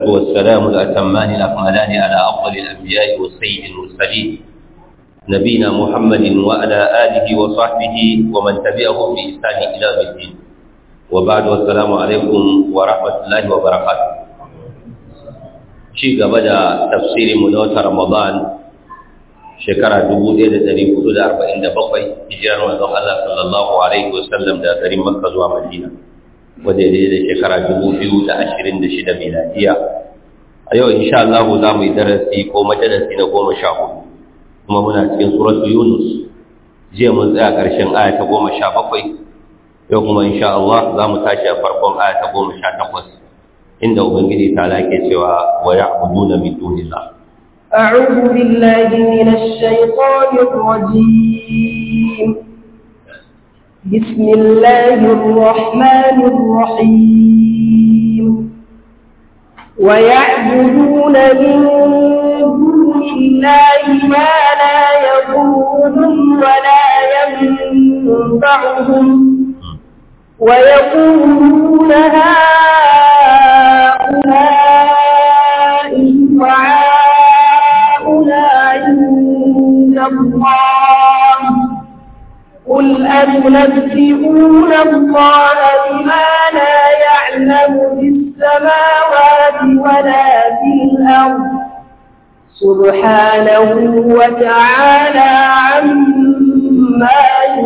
والسلام الأتمان الأكملان على أفضل الأنبياء والسيد المرسلين نبينا محمد وعلى آله وصحبه ومن تبعهم بإحسان إلى الدين وبعد والسلام عليكم ورحمة الله وبركاته شيء قبل تفسير منوت رمضان شكرا دبودي لدري حدود أربعين دبقي هجران وزن الله صلى الله عليه وسلم دا دري مكة زوا مدينة wadda da shekara dubu biyu da ashirin da shida miladiya a yau insha Allah za mu yi darasi ko majalasi na goma sha hudu kuma muna cikin suratu yunus jiya mun tsaya ƙarshen aya ta goma sha bakwai yau kuma insha Allah za mu tashi a farkon aya ta goma sha takwas inda ubangiji ta lake cewa wa ya'buduna min dunillah أعوذ بالله من الشيطان الرجيم بسم الله الرحمن الرحيم ويعبدون من دون الله ما لا يضرهم ولا ينفعهم ويقولون هؤلاء شفعاؤنا عند الله قل أتنبئون الله بما لا يعلم في السماوات ولا في الأرض سبحانه وتعالى عما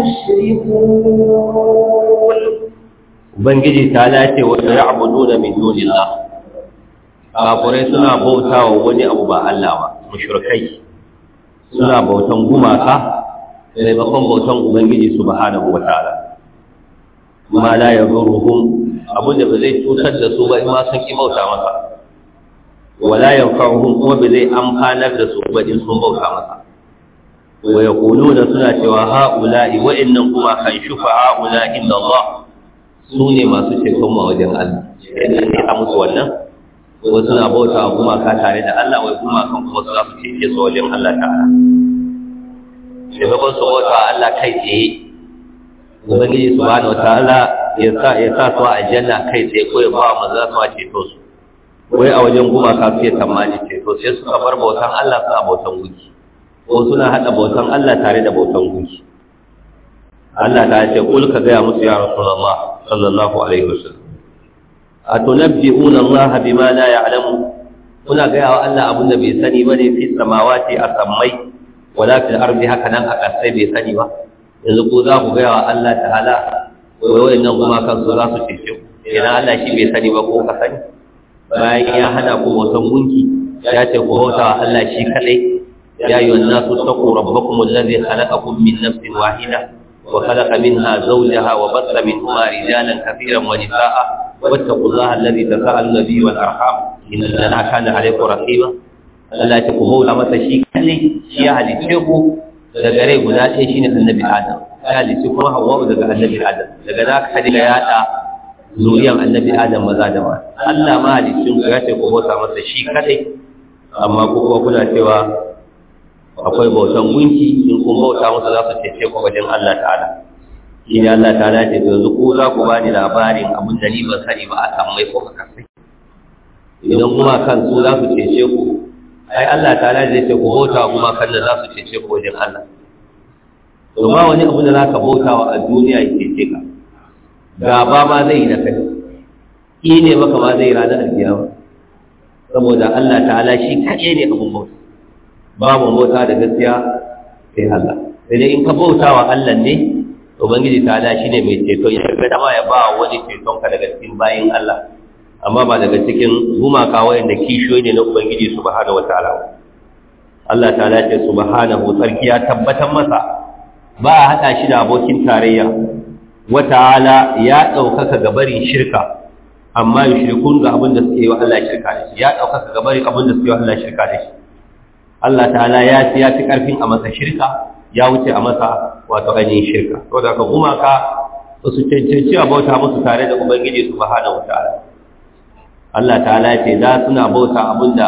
يشركون ubangiji ta lace wa ya'buduna min dunillah kafirai suna bautawa wani abu ba Allah ba mushrikai suna bautan gumaka maimakon bautan ubangiji subhanahu wataala ma la yaduruhum abin da ba zai cutar da su ba in ma sun ki bauta masa wala yanfa'uhum kuma ba zai amfanar da su ba in sun bauta masa wa yaquluna suna cewa ha'ula'i wa innan kuma kan shufa'a'ula inda Allah su ne masu ceton ma wajen Allah idan ne a musu wannan wasu suna bauta wa gumaka tare da Allah wai gumakan kuma su za su cece su wajen Allah ta'ala maimakon su bauta Allah kai tsaye ubangiji subhanahu wataala ya sa ya sa su a aljanna kai tsaye ko ya ba mu za su a ceto su wai a wajen gumaka su ya tamani ceto sai suka bar bautan Allah su a bautan gunki ko suna hada bautan Allah tare da bautan gunki Allah ta ce kul ka gaya musu ya rasulullah sallallahu alaihi wasallam atunabbi'una Allah bima la ya'lamu kuna gaya wa Allah abin da bai sani bane fi samawati a sammai wala fil ardi haka nan a ƙasai bai sani ba yanzu ko za ku gaya wa Allah ta'ala wai wayannan kuma kan su za su cece ku idan Allah shi bai sani ba ko ka sani bayan ya hana ku bautan gunki ya ce ku bauta wa Allah shi kadai ya yi wannan su taqu rabbakum alladhi khalaqakum min nafsin wahida wa khalaqa minha zawjaha wa bassa minhuma rijalan kathiran wa nisaa'a wattaqu allaha alladhi tasaaluna bihi wal arham inna allaha kana alaykum raqiba Allah ta ku bauta masa shi kadai shi ya halice ku daga rai guda ɗaya shine annabi Adam ya halice kuma Hawwa daga annabi Adam daga za ka hadiga yaɗa zuriyan annabi Adam maza da mata Allah ma halicin ku ya ce ku bauta masa shi kadai amma ku kuma kuna cewa akwai bautan gunki in kun bauta masa za su cece ku wajen Allah ta'ala shi ne Allah ta'ala ce yanzu ku za ku bani labarin abin da ni ban sani ba a sammai ko a kasai idan kuma kan su za su cece ku ai Allah ta'ala zai ce ku bauta kuma kan da za su cece ku wajen Allah to ba wani abu da za ka bauta wa a duniya ya cece ka gaba ma zai yi da kai ki ne maka ma zai ranar alkiyama saboda Allah ta'ala shi kaɗai ne abun bauta babu bauta da gaskiya sai Allah sai dai in ka bauta wa Allah ne ubangiji ta'ala shi ne mai ceto ya ga dama ya ba wani ceton ka daga cikin bayin Allah amma ba daga cikin gumaka wayanda kishiyoyi ne na ubangiji subhanahu wataala Allah ta'ala ce subhanahu sarki ya tabbatar masa ba a hada shi da abokin tarayya wata'ala ya daukaka gabarin shirka amma yushrikun ga abin da suke yi wa Allah shirka da shi ya daukaka gabarin abin da suke yi wa Allah shirka da shi Allah ta'ala ya ci ya ci karfin a masa shirka ya wuce a masa wato ainihin shirka saboda ka gumaka su cancanci a bauta musu tare da ubangiji subhanahu wataala Allah ta'ala ce za suna bauta abinda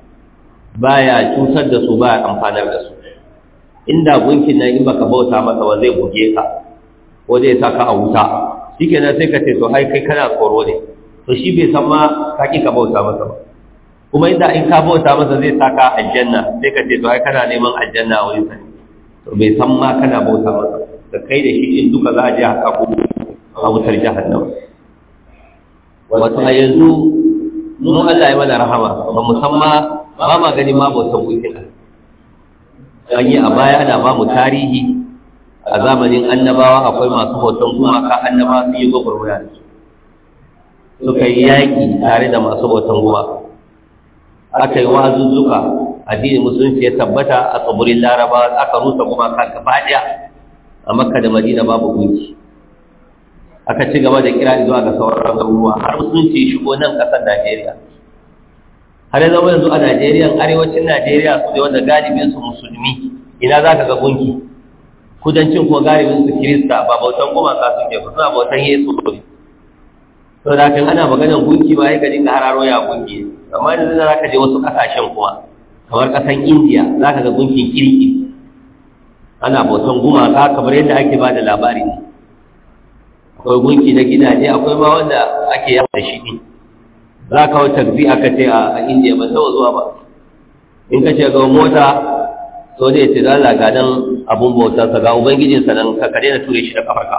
baya cutar da su baya amfanar da su inda gunkin nan in baka bauta masa wa zai buge ka ko zai saka a wuta shikenan sai ka ce to ai kai kana tsoro ne to shi bai san ma ka ki ka bauta masa ba kuma inda in ka bauta masa zai saka aljanna sai ka ce to ai kana neman aljanna a wurin sa to bai san ma kana bauta masa da kai da shi in duka za a je haka ku a wutar jahannama wato a yanzu mu Allah ya mana rahama ba mu san ma ba ma gani ma bautan wukin an yi a baya ana ba mu tarihi a zamanin annabawa akwai masu bautan gumaka annabawa sun yi gwagwarmaya da su suka yi yaƙi tare da masu bautan gumaka aka yi wazuzzuka addinin musulunci ya tabbata a tsibirin larabawa aka rusa gumaka gaba ɗaya a makka da madina babu gunki aka ci gaba da kira zuwa ga sauran garuruwa har musulunci shigo nan ƙasar najeriya har ya zama yanzu a najeriya arewacin najeriya su ne wanda galibin su musulmi ina za ka ga gunki kudancin ko galibin su kirista ba bautan gumaka suke ba suna bautan yesu ne to da kan ana maganar gunki ba ya dinga hararo ya gunki amma yanzu za ka je wasu ƙasashen kuma kamar ƙasan indiya za ka ga gunkin kirki ana bautan gumaka kamar yadda ake ba da labari ne akwai gunki na gidaje akwai ma wanda ake yawa da shi ne za ka wata tafi aka ce a indiya ba taɓa zuwa ba in ka ce ga mota so ne ce zala ga nan abun bautarsa ga ubangijinsa nan ka kare na ture shi da kafarka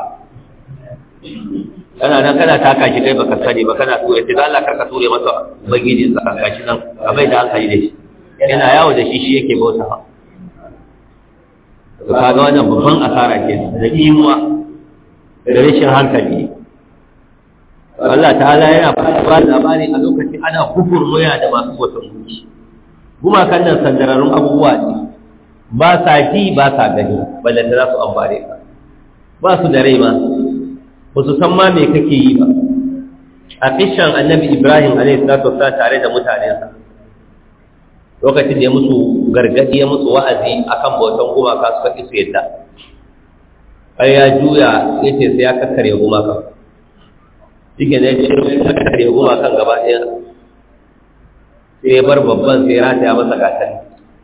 kana nan kana taka shi kai baka sani ba kana ture ce zala karka ture masa ubangijinsa ka shi nan ka bai da hankali da shi yana yawo da shi shi yake bautawa ka ga wannan babban asara ke da imuwa da rashin hankali Allah ta'ala yana ba da labari a lokacin ana kufurmuya da masu wata gunki gumakan nan sandararrun abubuwa ne ba sa ji ba sa gani ballanta za su amfane ka ba su da rai ma ba su san ma me kake yi ba a kishan annabi ibrahim alaihi salatu wasallam tare da mutanensa lokacin da ya musu gargadi ya musu wa'azi akan bautan gumaka suka ki su yadda ai ya juya ya ce sai ya kakkare gumaka shike ne ce ya kakkare gumakan gaba ɗaya sai ya bar babban sai ya rataya masa gatari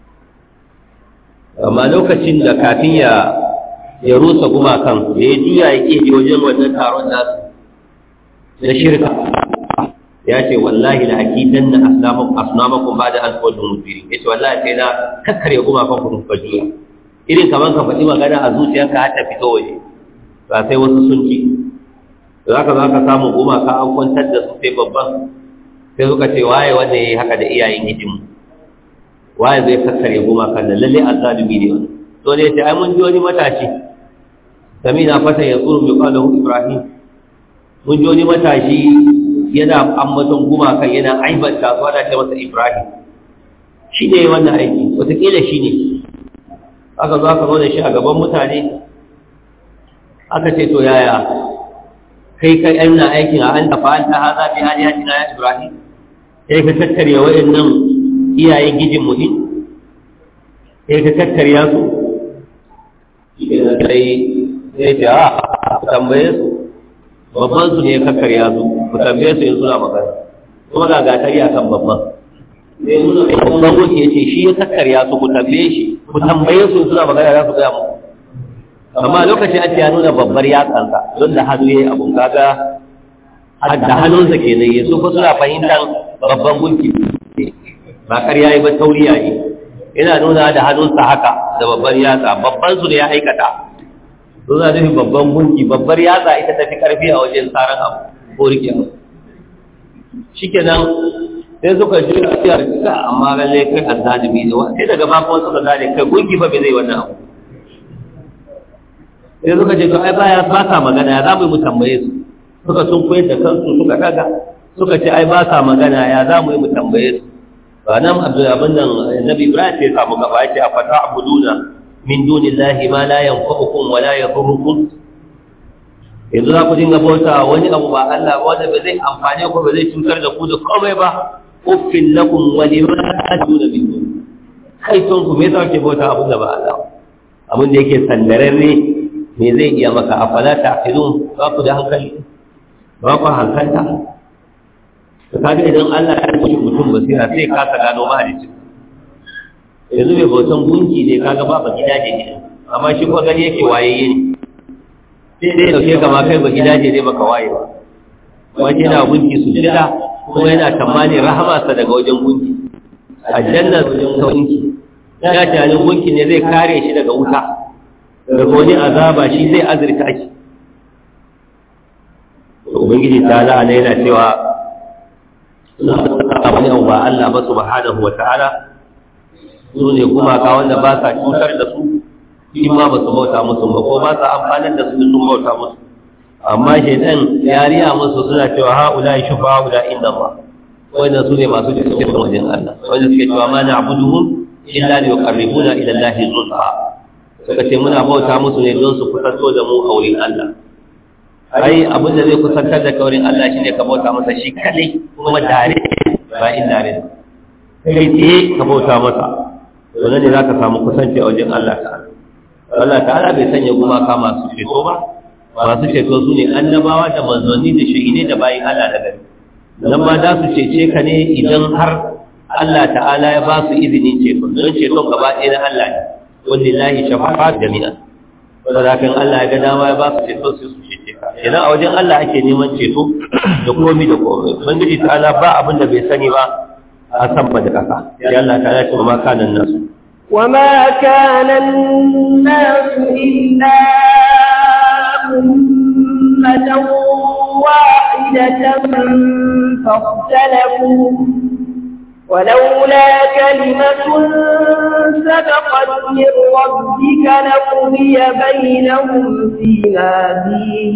amma lokacin da kafin ya ya rusa gumakan da ya juya ya ke wajen wannan taron nasu na shirka ya ce wallahi la akidan na asnamakum ba da an kawai da mutiri ya ce wallahi sai na kakkare gumakan ku ka juya irin kamar ka faɗi magana a zuciyarka har ta fito waje ba sai wasu sun ci za ka za ka samu gumaka an kwantar da su sai babban sai suka ce waye wanda ya yi haka da iyayen hidimu waye zai kakkare gumakan da lalle azzalumi ne wani to ne ce ai mun ji wani matashi sami na fata ya tsuru mai kwalahu ibrahim mun ji wani matashi yana ambaton gumakan yana aibanta su ana ce masa ibrahim shi ne wannan aiki wataƙila shi ne aka zo aka zo da shi a gaban mutane aka ce to yaya kai kai aina aikin a an tafa an ta haza fi hali hajji na ya ibrahim sai ka tattare waɗannan iyayen gijin muhim sai ka tattarya su sai sai ce a ku tambaye su babban su ne ya kakkarya su ku tambaye su yin suna magana kuma ga gatari a kan babban babban wuce ya ce shi ya kakkarya su ku tambaye shi ku tambaye su suna magana za su gaya muku amma lokacin an ce ya nuna babbar yatsansa don da hannu ya yi abun kaga da hannunsa ke nan yasu ko suna fahimtar babban gunki ba karya yi ba tauriya yi yana nuna da hannunsa haka da babbar yatsa babban su ne ya aikata sun za nufin babban gunki babbar yatsa ita tafi karfi a wajen tsarin abu ko rike abu shikenan sai suka ji a cikin amma lalle kai azzalimi ne sai daga makon suka gane kai gunki fa bai zai wannan abu sai suka ce to ai baya ba sa magana ya za mu yi mu tambaye su suka sun koyar da kansu suka daga suka ce ai ba sa magana ya za mu yi mu tambaye su ba nan abdul abin nan nabi ibrahim sai samu gaba ya ce a fata abuduna min dunillahi ma la yanfa'ukum wa la yadurrukum yanzu za ku dinga bauta wani abu ba Allah ba wanda ba zai amfane ku ba zai cutar da ku da komai ba uffin lakum wa lima ta'duna min dun kai ton ku me yasa ke bauta abin da ba Allah abin da yake sandararre me zai iya maka afala ta'qilun ba ku da hankali ba ku hankalta to kaga idan Allah ya yi mutum basira sai ka ka gano mahalicci yanzu mai bautan gunki ne kaga ba ba gidaje ne amma shi ko gani yake wayayye ne sai dai dauke kama kai ba gidaje ne baka waye ba wani yana gunki su jira kuma yana tamani rahama sa daga wajen gunki aljanna wajen gunki ya tunanin gunki ne zai kare shi daga wuta daga wani azaba shi zai azurta shi ubangiji ta la'ana yana cewa suna wani abu ba Allah ba subhanahu wa ta'ala su ne gumaka wanda ba sa cutar da su shi ma ba su bauta musu ba ko ba sa amfanar da su sun bauta musu amma shaitan ya riya musu suna cewa ha'ula shufa ha'ula inda ba wanda su ne masu cikin wajen Allah wanda suke cewa ma na abuduhum illa li yuqarribuna ila Allah zulfa suka ce muna bauta musu ne don su kusanto da mu a wurin Allah ai abin da zai kusantar da kaurin Allah shine ka bauta masa shi kadai kuma dare ba in dare kai tsaye ka bauta masa to nan ne zaka samu kusanci a wajen Allah ta'ala Allah ta'ala bai sanya gumaka masu ceto ba masu ceto su ne annabawa da manzanni da shahidai da bayin Allah da gari nan ma za su cece ka ne idan har Allah ta'ala ya ba su izinin ceto don ceton gaba ɗaya na Allah ne wanda lahi shafa'a jami'a saboda kan Allah ya ga dama ya ba su ceto sai su cece ka idan a wajen Allah ake neman ceto da komi da komi ubangiji ta'ala ba abin da bai sani ba a san ba da kasa sai Allah ta'ala ya ce ma kanan nasu وما كان الناس إلا أمة واحدة فاختلفوا ولولا كلمة سبقت من ربك لقضي بينهم فيما فيه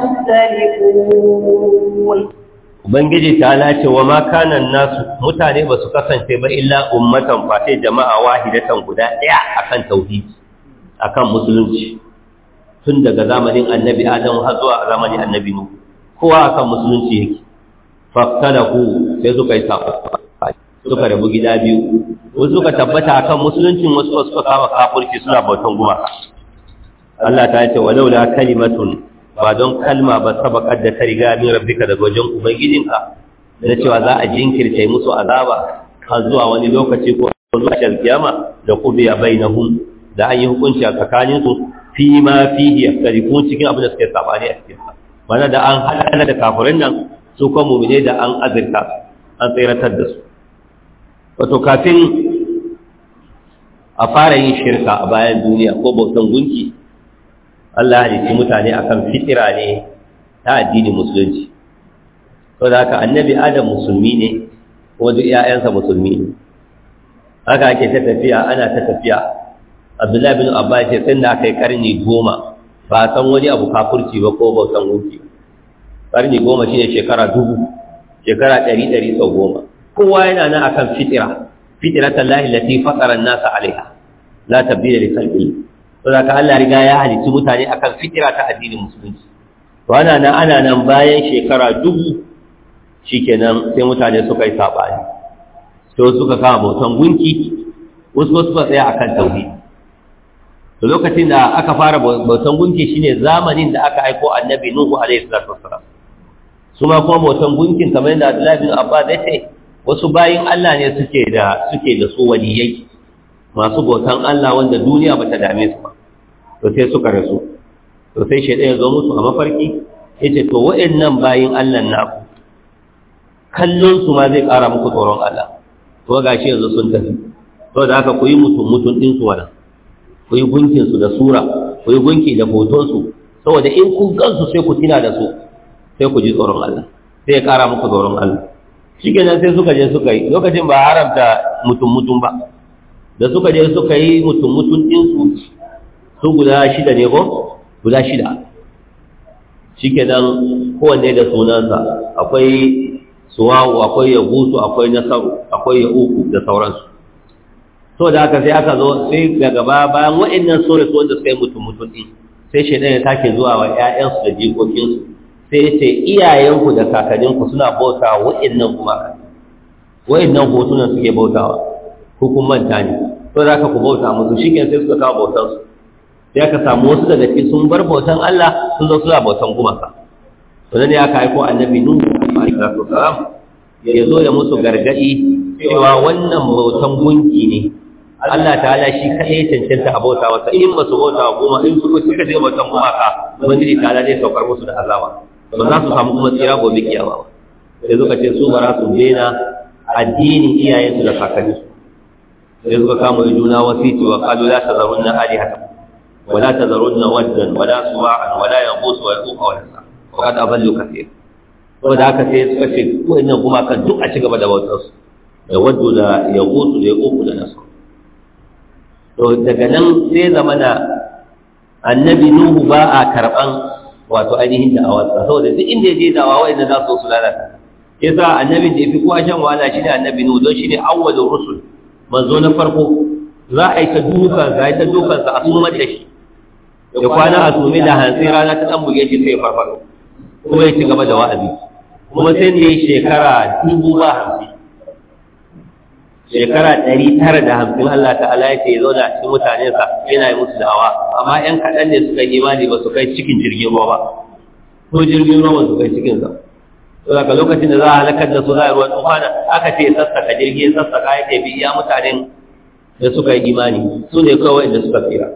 يختلفون Ubangiji ta lace wa ma kanan nasu mutane ba su kasance ba illa ummatan face jama'a wahidatan guda ɗaya akan tauhidi akan musulunci tun daga zamanin annabi Adam har zuwa zamanin annabi Nuh kowa akan musulunci yake faktalaku sai suka yi sako suka rabu gida biyu wasu suka tabbata akan musuluncin wasu suka kama kafirci suna bautan gumaka Allah ta ce walau la kalimatun ba don kalma ba sabaqat da ta riga min rabbika daga wajen ubangijinka da cewa za a jinkirta musu azaba har zuwa wani lokaci ko zuwa kiyama da qubiya bainahum da an yi hukunci a tsakanin su fi ma fihi yaktarifun cikin abin da suke sabani a cikin mana da an hada da kafirin nan su kuma mu'mine da an azirta an tsiratar da su wato kafin a fara yin shirka a bayan duniya ko bautan gunki Allah halitti mutane akan fitira ne ta addinin musulunci to da haka annabi adam musulmi ne ko duk ƴaƴansa musulmi ne haka ake ta tafiya ana ta tafiya Abdullahi bin Abbas ya sai da aka yi karni goma ba san wani abu kafurci ba ko bautan gunki karni goma shine shekara dubu shekara ɗari ɗari sau goma kowa yana nan akan fitira fitiratan lahi lati fatara nasa alaiha la tabdila li khalqi to da ka Allah riga ya halitta mutane akan fitira ta addinin musulunci to ana nan ana nan bayan shekara dubu shikenan sai mutane suka yi sabani to suka kama bautan gunki wasu suka tsaya akan tauhid to lokacin da aka fara bautan gunki shine zamanin da aka aiko annabi nuhu alaihi salatu wassalam su ma kuma bautan gunkin kamar yadda Abdullahi bin Abbas ya ce wasu bayin Allah ne suke da suke da su waliyai masu bautan Allah wanda duniya bata dame su ba to sai suka rasu to sai shaidan ya zo musu a mafarki yace to wa'annan bayin Allah naku kallon su ma zai ƙara muku tsoron Allah to gashi yanzu sun tafi to da haka ku yi mutum mutum din su wannan ku yi gunkin su da sura ku yi gunki da hoton su saboda in kun gansu sai ku tina da su sai ku ji tsoron Allah sai ya ƙara muku tsoron Allah shi kenan sai suka je suka yi lokacin ba haramta mutum-mutum ba da suka je suka yi mutum-mutum ɗinsu su guda shida ne ko guda shida shi kenan kowanne da sunansa akwai suwawu akwai ya gusu akwai nasaru akwai ya uku da sauransu so da haka sai aka zo sai daga baya bayan waɗannan sore su wanda suka yi mutum-mutum ɗin sai shaidan ya take zuwa wa 'ya'yansu da jikokinsu sai ya ce iyayenku da kakanninku suna bauta wa'annan gumaka wa'annan hotunan suke bautawa ko kun manta ne to za ka ku bauta musu shi sai suka kawo bautansu sai aka samu wasu daga cikin sun bar bautan Allah sun zo suna bautan gumaka to ne aka aiko annabi nuhu alaihi salam ya zo ya musu gargadi cewa wannan bautan gunki ne Allah ta'ala shi kaɗai cancanta a bauta wasa in ba su bauta wa goma in suka suka je bautan gumaka ubangiji ta'ala zai saukar musu da azaba ba za su samu kuma tsira gobe kiyama ba sai suka ce su ba za su daina addinin iyayensu da kakanninsu sai suka kama juna wasiti wa qalu la tazarunna alihatakum wa la tazarunna waddan wa la suwa'an wa la yaghus wa yaquq wa nasra wa qad adallu kathir saboda haka sai suka ce wannan kuma kan duk a ci gaba da bautar su da waddu da yaghus da yaquq da nasra to daga nan sai zamana annabi nuhu ba a karban wato ainihin da'awarsa saboda duk inda ya je da'awa wa'anda za su su lalata yasa annabin da yafi kowa shan wahala shine annabi nuhu don shine awwalur rusul manzo na farko za a yi ta dukan za a yi ta dukan sa a sumar da shi ya kwana a sumi da hantsi rana ta dan buge shi sai ya farfado kuma ya ci gaba da wa'azi kuma sai ne shekara dubu ba hamsin shekara ɗari tara da hamsin Allah ta'ala ya ce ya zauna a cikin mutanensa yana yi musu da'awa amma ‘yan kaɗan ne suka yi imani ba su kai cikin jirgin ruwa ba ko jirgin ruwa ba su kai cikin sa to daga lokacin da za a halakar da su za a ruwan tufana aka ce sassaka jirgi sassaka ya ce biya mutanen da suka yi imani su ne kawai da suka tsira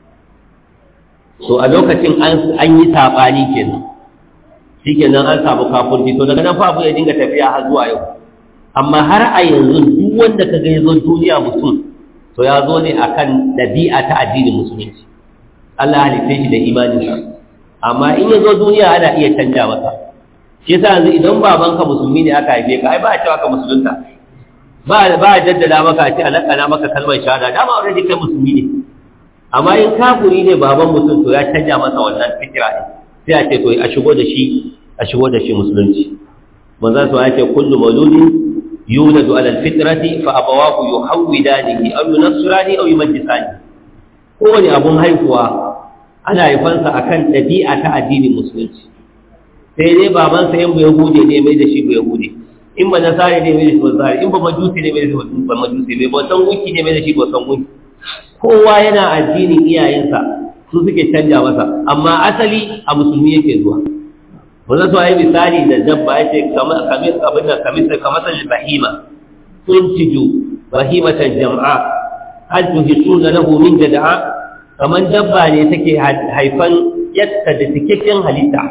so a lokacin an yi saɓani kenan shi kenan an samu kafurci to daga nan fa abu ya dinga tafiya har zuwa yau amma har a yanzu duk wanda ka ga ya zo duniya mutum to ya zo ne akan ɗabi'a ta addinin musulunci Allah halitta shi da imaninsa amma in ya zo duniya ana iya canja masa shi yasa yanzu idan babanka musulmi ne aka haife ka ai ba a cewa ka musulunta ba ba a jaddada maka a ce alakana maka kalmar shahada dama already kai musulmi ne amma in kafuri ne baban mutum to ya canja masa wannan fikira ne sai a ce to a shigo da shi a shigo da shi musulunci manzo sa ya ce kullu mauludin يولد على الفطرة فأبواه يحودانه أو ينصرانه أو يمجسانه kowane abun haihuwa ana haifansa akan ɗabi'a ta addinin musulunci sai dai babansa in bai hude ne mai da shi bai hude in ba nasari ne mai da shi ba nasari in ba majusi ne mai da shi ba majusi bai bautan gunki ne mai da shi bautan gunki kowa yana addinin iyayensa su suke canja masa amma asali a musulmi yake zuwa ba za su yi misali da dabba ya ce abin da kamisa kamata bahima sun ciju bahimatan jam'a hal tuhisuna lahu min jada'a kaman dabba ne take haifan yatta da cikakken halitta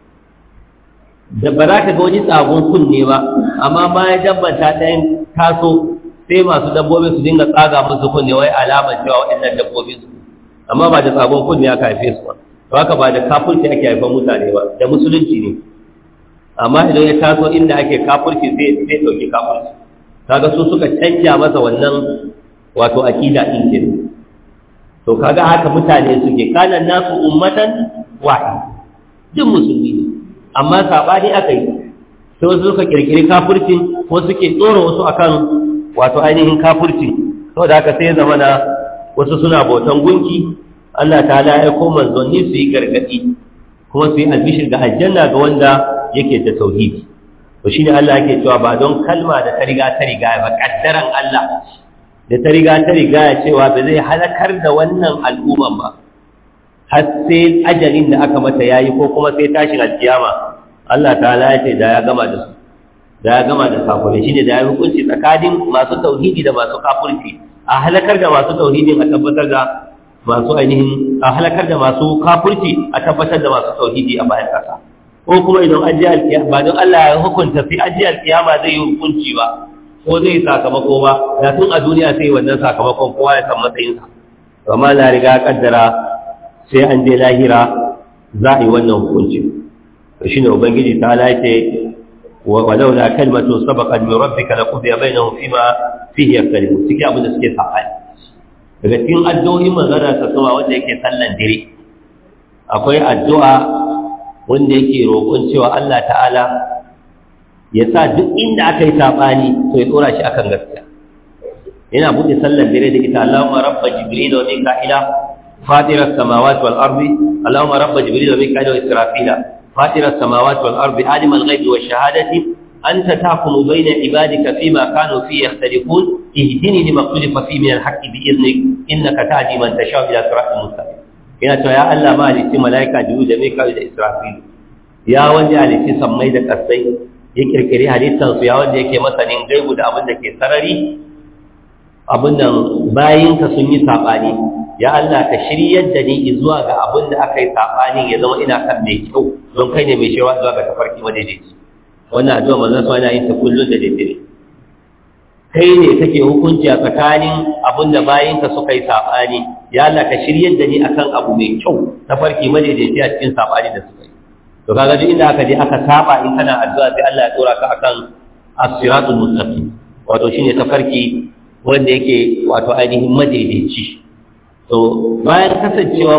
da ba za ka ga wani tsagon kunne ba amma bayan dabban ta ɗayan taso sai masu dabbobin su dinga tsaga musu kunne wai alamar cewa waɗannan dabbobin su amma ba da tsagon kunne aka haife su ba to haka ba da kafurci ake haifan mutane ba da musulunci ne amma idan ya taso inda ake kafurci zai zai dauki kafurci kaga su suka canja masa wannan wato akida din ke to kaga haka mutane suke kana nasu ummatan wahid duk musulmi ne amma sabani aka yi sai wasu suka kirkiri kafurcin ko suke tsoro wasu akan wato ainihin kafurci saboda haka sai zama na wasu suna bautan gunki Allah ta ya aiko manzanni su yi gargadi kuma su yi albishir ga aljanna ga wanda yake da tauhidi to shine Allah yake cewa ba don kalma da ta riga ta riga ba kaddaran Allah da ta riga ta riga ya cewa ba zai halakar da wannan al'umman ba har sai ajalin da aka mata yayi ko kuma sai tashin alkiyama Allah ta'ala ya ce da ya gama da su da ya gama da kafirai shine da ya hukunci tsakanin masu tauhidi da masu kafirci a halakar da masu tauhidin a tabbatar da masu ainihin a halakar da masu kafirci a tabbatar da masu tauhidi a bayan kasa ko kuma idan an ji alkiyama ba don Allah ya hukunta sai an ji alkiyama zai yi hukunci ba ko zai sakamako ba da tun a duniya sai wannan sakamakon kowa ya san matsayinsa amma na riga kaddara sai an je lahira za a yi wannan hukunci to shine ubangiji ta lace walau la kalmatu sabaqat min rabbika laqudiya bainahum fima fihi yaftalimun cikin abin da suke sabani daga cikin addu'o'in manzara ta sama wanda yake sallan dire akwai addu'a wanda yake roƙon cewa Allah ta'ala ya sa duk inda aka yi saɓani to ya tsora shi akan gaskiya yana buɗe sallan dire da ita Allahumma rabba jibril wa mika'ila fatirar samawati wal ardi Allahumma rabba jibril wa mika'ila wa israfila fatirar samawati wal ardi alimal ghaibi wa shahadati أنت تحكم بين عبادك فيما كانوا فيه يختلفون اهدني لما اختلف فيه من الحق بإذنك إنك تهدي من تشاء إلى صراط مستقيم yana to ya Allah ma halitti malaika biyu da Mikael da Israfil ya wanda halitti sammai da kasai ya kirkiri halittar su ya wanda yake masanin gaibu da abin da ke sarari abin nan bayin ka sun yi sabani ya Allah ka shiryar da ni zuwa ga abin da aka yi sabani ya zama ina kan mai kyau don kai ne mai shewa zuwa ga tafarki madaidaici wannan addu'a manzon sa yana yin ta kullun da daddare kai ne kake hukunci a tsakanin abin da bayinka suka yi saɓani ya Allah ka shiryar da ni akan abu mai kyau ta farki madaidaici a cikin saɓani da suka yi to kaga duk inda aka je aka saba in kana addu'a sai Allah ya tsora ka akan as-siratul mustaqim wato shine tafarki wanda yake wato ainihin madaidaici to bayan kasancewa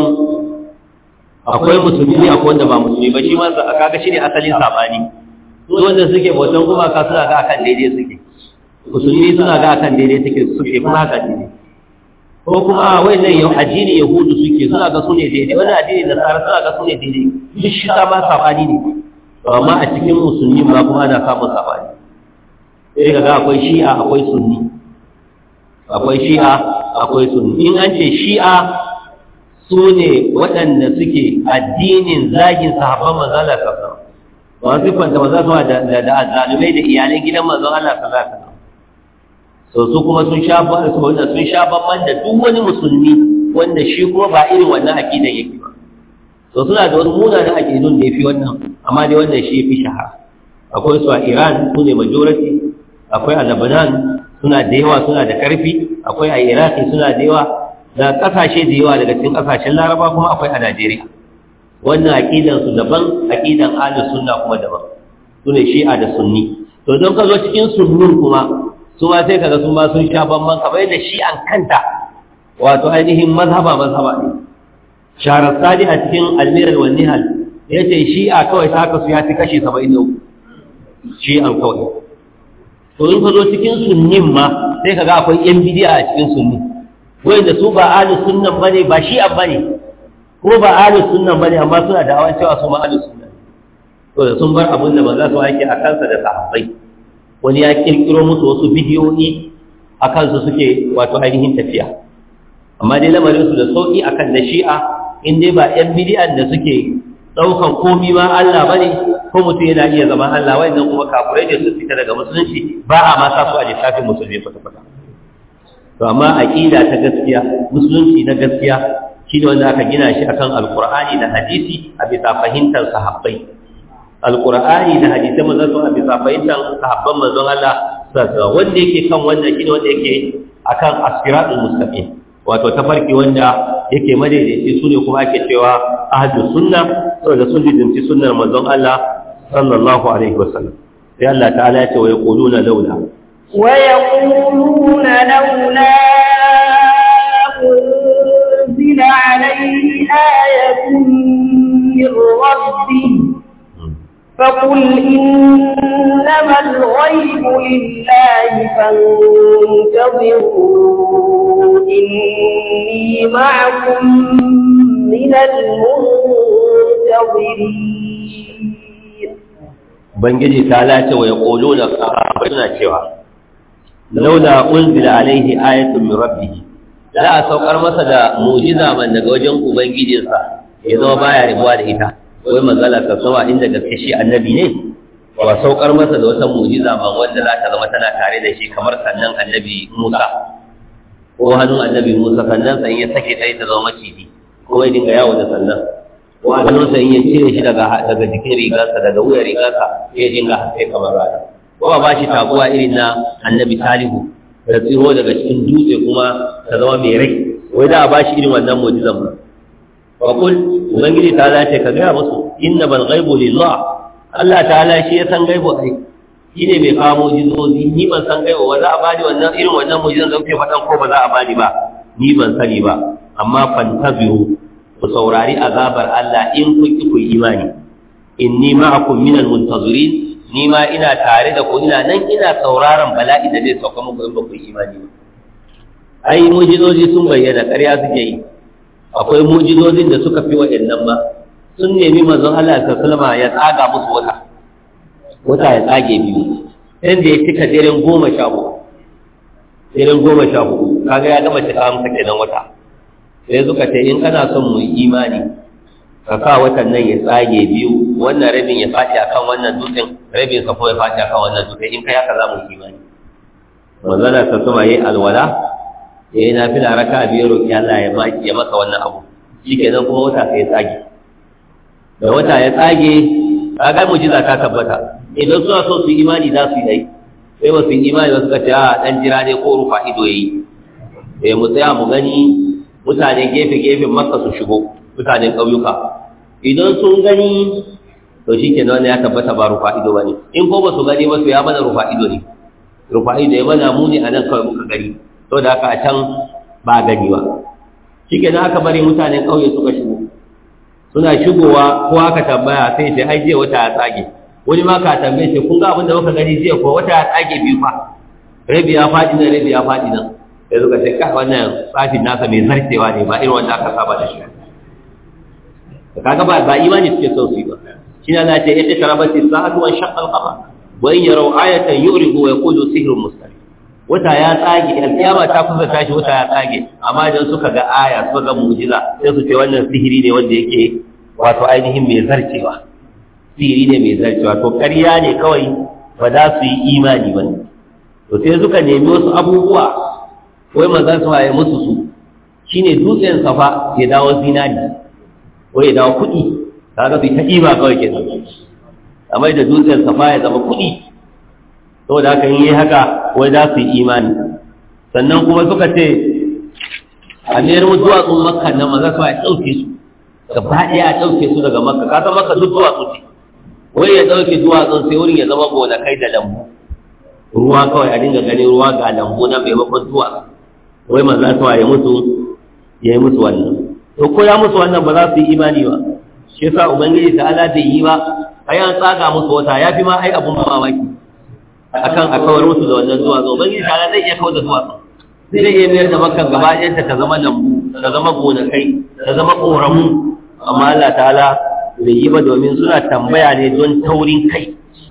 akwai musulmi akwai wanda ba musulmi ba shi ma kaga shine asalin sabani su wanda suke bautan gumaka suna ga akan daidai suke musulmi suna ga akan daidai suke suke kuma haka ne ko kuma wannan yau addini yahudu suke suna ga su ne daidai wani addini nasara suna ga su ne daidai duk shi ta ma sabani ne amma a cikin musulmi ma kuma ana samun sabani sai ga akwai shi'a akwai sunni akwai shi'a akwai sunni in an ce shi'a su ne waɗanda suke addinin zagin sahabban manzon Allah sallallahu alaihi wasallam wasu kwanta manzon Allah da azzalumai da iyalan gidan manzon Allah sallallahu alaihi wasallam so su kuma sun sha ba su wanda sun sha ban da duk wani musulmi wanda shi kuma ba irin wannan aqidan yake ba so suna da wasu munanan aqidun da yafi wannan amma dai wannan shi yafi shahara akwai su a Iran su ne majority akwai a Lebanon suna da yawa suna da karfi akwai a Iraq suna da yawa da kasashe da yawa daga cikin kasashen Laraba kuma akwai a Najeriya wannan aqidan su daban aqidan ahlus sunna kuma daban su ne shi'a da sunni to don ka zo cikin sunnin kuma su ma sai kaga su ma sun sha bamban kamar yadda shi an kanta wato ainihin mazhaba mazhaba ne sharar sadi a cikin almirar wani hal ya ce shi a kawai ta haka su ya fi kashi saba'in da uku shi an kawai to in ka zo cikin sunnin ma sai kaga akwai yan bidiya a cikin sunni wanda su ba ahlus sunnan bane ba shi an bane ko ba ahlus sunnan bane amma suna da awan cewa su ma ahlus sunnan to da sun bar abin da manzo su ake a kansa da sahabbai wani ya kirkiro musu wasu bidiyoyi a kansu suke wato ainihin tafiya amma dai lamarinsu da sauƙi a kan da shi'a in dai ba 'yan bidiyan da suke ɗaukan komi ma Allah ba ne ko mutum yana iya zama Allah wai nan kuma kafurai da su fita daga musulunci ba a ma sa su a littafin musulmi kwata-kwata to amma aƙida ta gaskiya musulunci na gaskiya shi ne wanda aka gina shi akan alƙur'ani da hadisi a bisa fahimtar sahabbai alqur'ani da hadisai manzon sun abi fahimtar sahabban manzon Allah sallallahu wanda yake kan wannan shine wanda yake akan as-siratul mustaqim wato tafarki wanda yake madaidaici sune kuma ake cewa ahlus sunna saboda sun dinci sunnar manzon Allah sallallahu alaihi wasallam sai Allah ta'ala ya ce wa yaquluna laula wa yaquluna laula unzila alayhi ayatun min rabbih فقل إنما الغيب لله فانتظروا إني معكم من المنتظرين بنجي تعالى ويقولون صحابتنا cewa laula unzila alaihi ayatun min rabbih la saukar masa da mu'jiza man daga wajen ubangijinsa ya zama baya ribuwa da ita wai manzala ta sama inda gaske shi annabi ne ba saukar masa da wata mu'jiza ba wanda za ta zama tana tare da shi kamar sannan annabi Musa ko hannun annabi Musa sannan sai ya sake ta ta zama maciji ko ya dinga yawo da sannan ko hannun sai ya cire shi daga daga jikin rigarsa daga wuyar rigarsa ya dinga haske kamar rana ko ba shi taguwa irin na annabi Salihu da tsiro daga cikin dutse kuma ta zama mai rai wai da a ba shi irin wannan mu'jizan ba وقل ubangiji ta zace ka gaya musu inna bal ghaibu lillah Allah ta'ala shi ya san gaibu ai shi ne mai kawo mujizozi ni ban san gaibu ba za a bani wannan irin wannan mujizan da kuke faɗan ko ba za a bani ba ni ban sani ba amma fantabiru ku saurari azabar Allah in kun ki ku imani inni ma'akum minal muntazirin ni ma ina tare da ku ina nan ina sauraron bala'i da zai sauka muku in ba ku imani ba ai mujizozi sun bayyana ƙarya suke yi akwai mujizozin da suka fi waɗannan ba sun nemi manzon Allah ta salama ya tsaga musu wata wata ya tsage biyu inda ya cika daren goma sha hudu daren goma sha hudu kaga ya gama cika masa kenan wata sai suka ce in kana son mu yi imani ka sa watan nan ya tsage biyu wannan rabin ya faɗi akan wannan dutsen rabin sa ko ya faɗi akan wannan dutsen in kai haka za mu yi imani manzon Allah ta salama yayi alwala ya yi nafila raka biyar roƙi Allah ya maki ya masa wannan abu shi kenan kuma wata sai ya tsage da wata ya tsage kaga mujiza ta tabbata idan suna so su imani za su yi dai sai ba su yi imani ba suka ce a dan jira ne ko rufa ido yayi eh mu tsaya mu gani mutane gefe gefen makka su shigo mutanen ƙauyuka idan sun gani to shi ke wanda ya tabbata ba rufa ido ba ne in ko ba su gani ba su ya mana rufa ido ne rufa ido ya mana muni a nan kawai muka gani to da haka a can ba gani ba shi ke aka bari mutanen ƙauye suka shigo suna shigowa ko aka tambaya sai ce ai jiya wata ya tsage wani ma ka tambaye ce kun ga abin da muka gani jiya ko wata ya tsage biyu fa rabi ya faɗi nan rabi ya faɗi nan sai suka ce ka wannan tsafin nasa mai zartewa ne ba irin wanda aka saba da shi kaga ba ba imani suke son su yi ba shi ne Allah ce yadda sharabati sa'atu wa shaqqa al-qamar wa in yaraw ayatan yuridu wa yaqulu sihrun mustamir wata ya tsage alkiyama ta kusa tashi wata ya tsage amma idan suka ga aya suka ga mu'jiza sai su ce wannan sihiri ne wanda yake wato ainihin mai zarcewa sihiri ne mai zarcewa to ƙarya ne kawai ba za su yi imani ba to sai suka nemi wasu abubuwa wai manzon su ya musu su shine dutsen safa ya dawo zinari ko ya dawo kuɗi kaga bai ta ɗiba kawai ke amma da dutsen safa ya zama kuɗi saboda haka yi haka wai za su yi imani sannan kuma suka ce a mayar mu duwatsun makka nan maza su ya ɗauke su gaba ɗaya a ɗauke su daga makka ka san makka duk duwatsu ce wai ya ɗauke duwatsun sai wurin ya zama gonakai da lambu ruwa kawai a dinga ganin ruwa ga lambu na maimakon duwatsu wai maza su ya mutu ya yi musu wannan to ko ya musu wannan ba za su yi imani ba shi yasa ubangiji ta ala bai yi ba ai an tsaga musu wata ya fi ma ai abun mamaki akan a kawar musu da wannan zuwa zo ubangiji ta ala zai iya kawar da zuwa zai iya mayar da makkan gaba ɗayanta ta zama lambu ta zama gonakai ta zama ƙoramu amma Allah ta'ala bai yi ba domin suna tambaya ne don taurin kai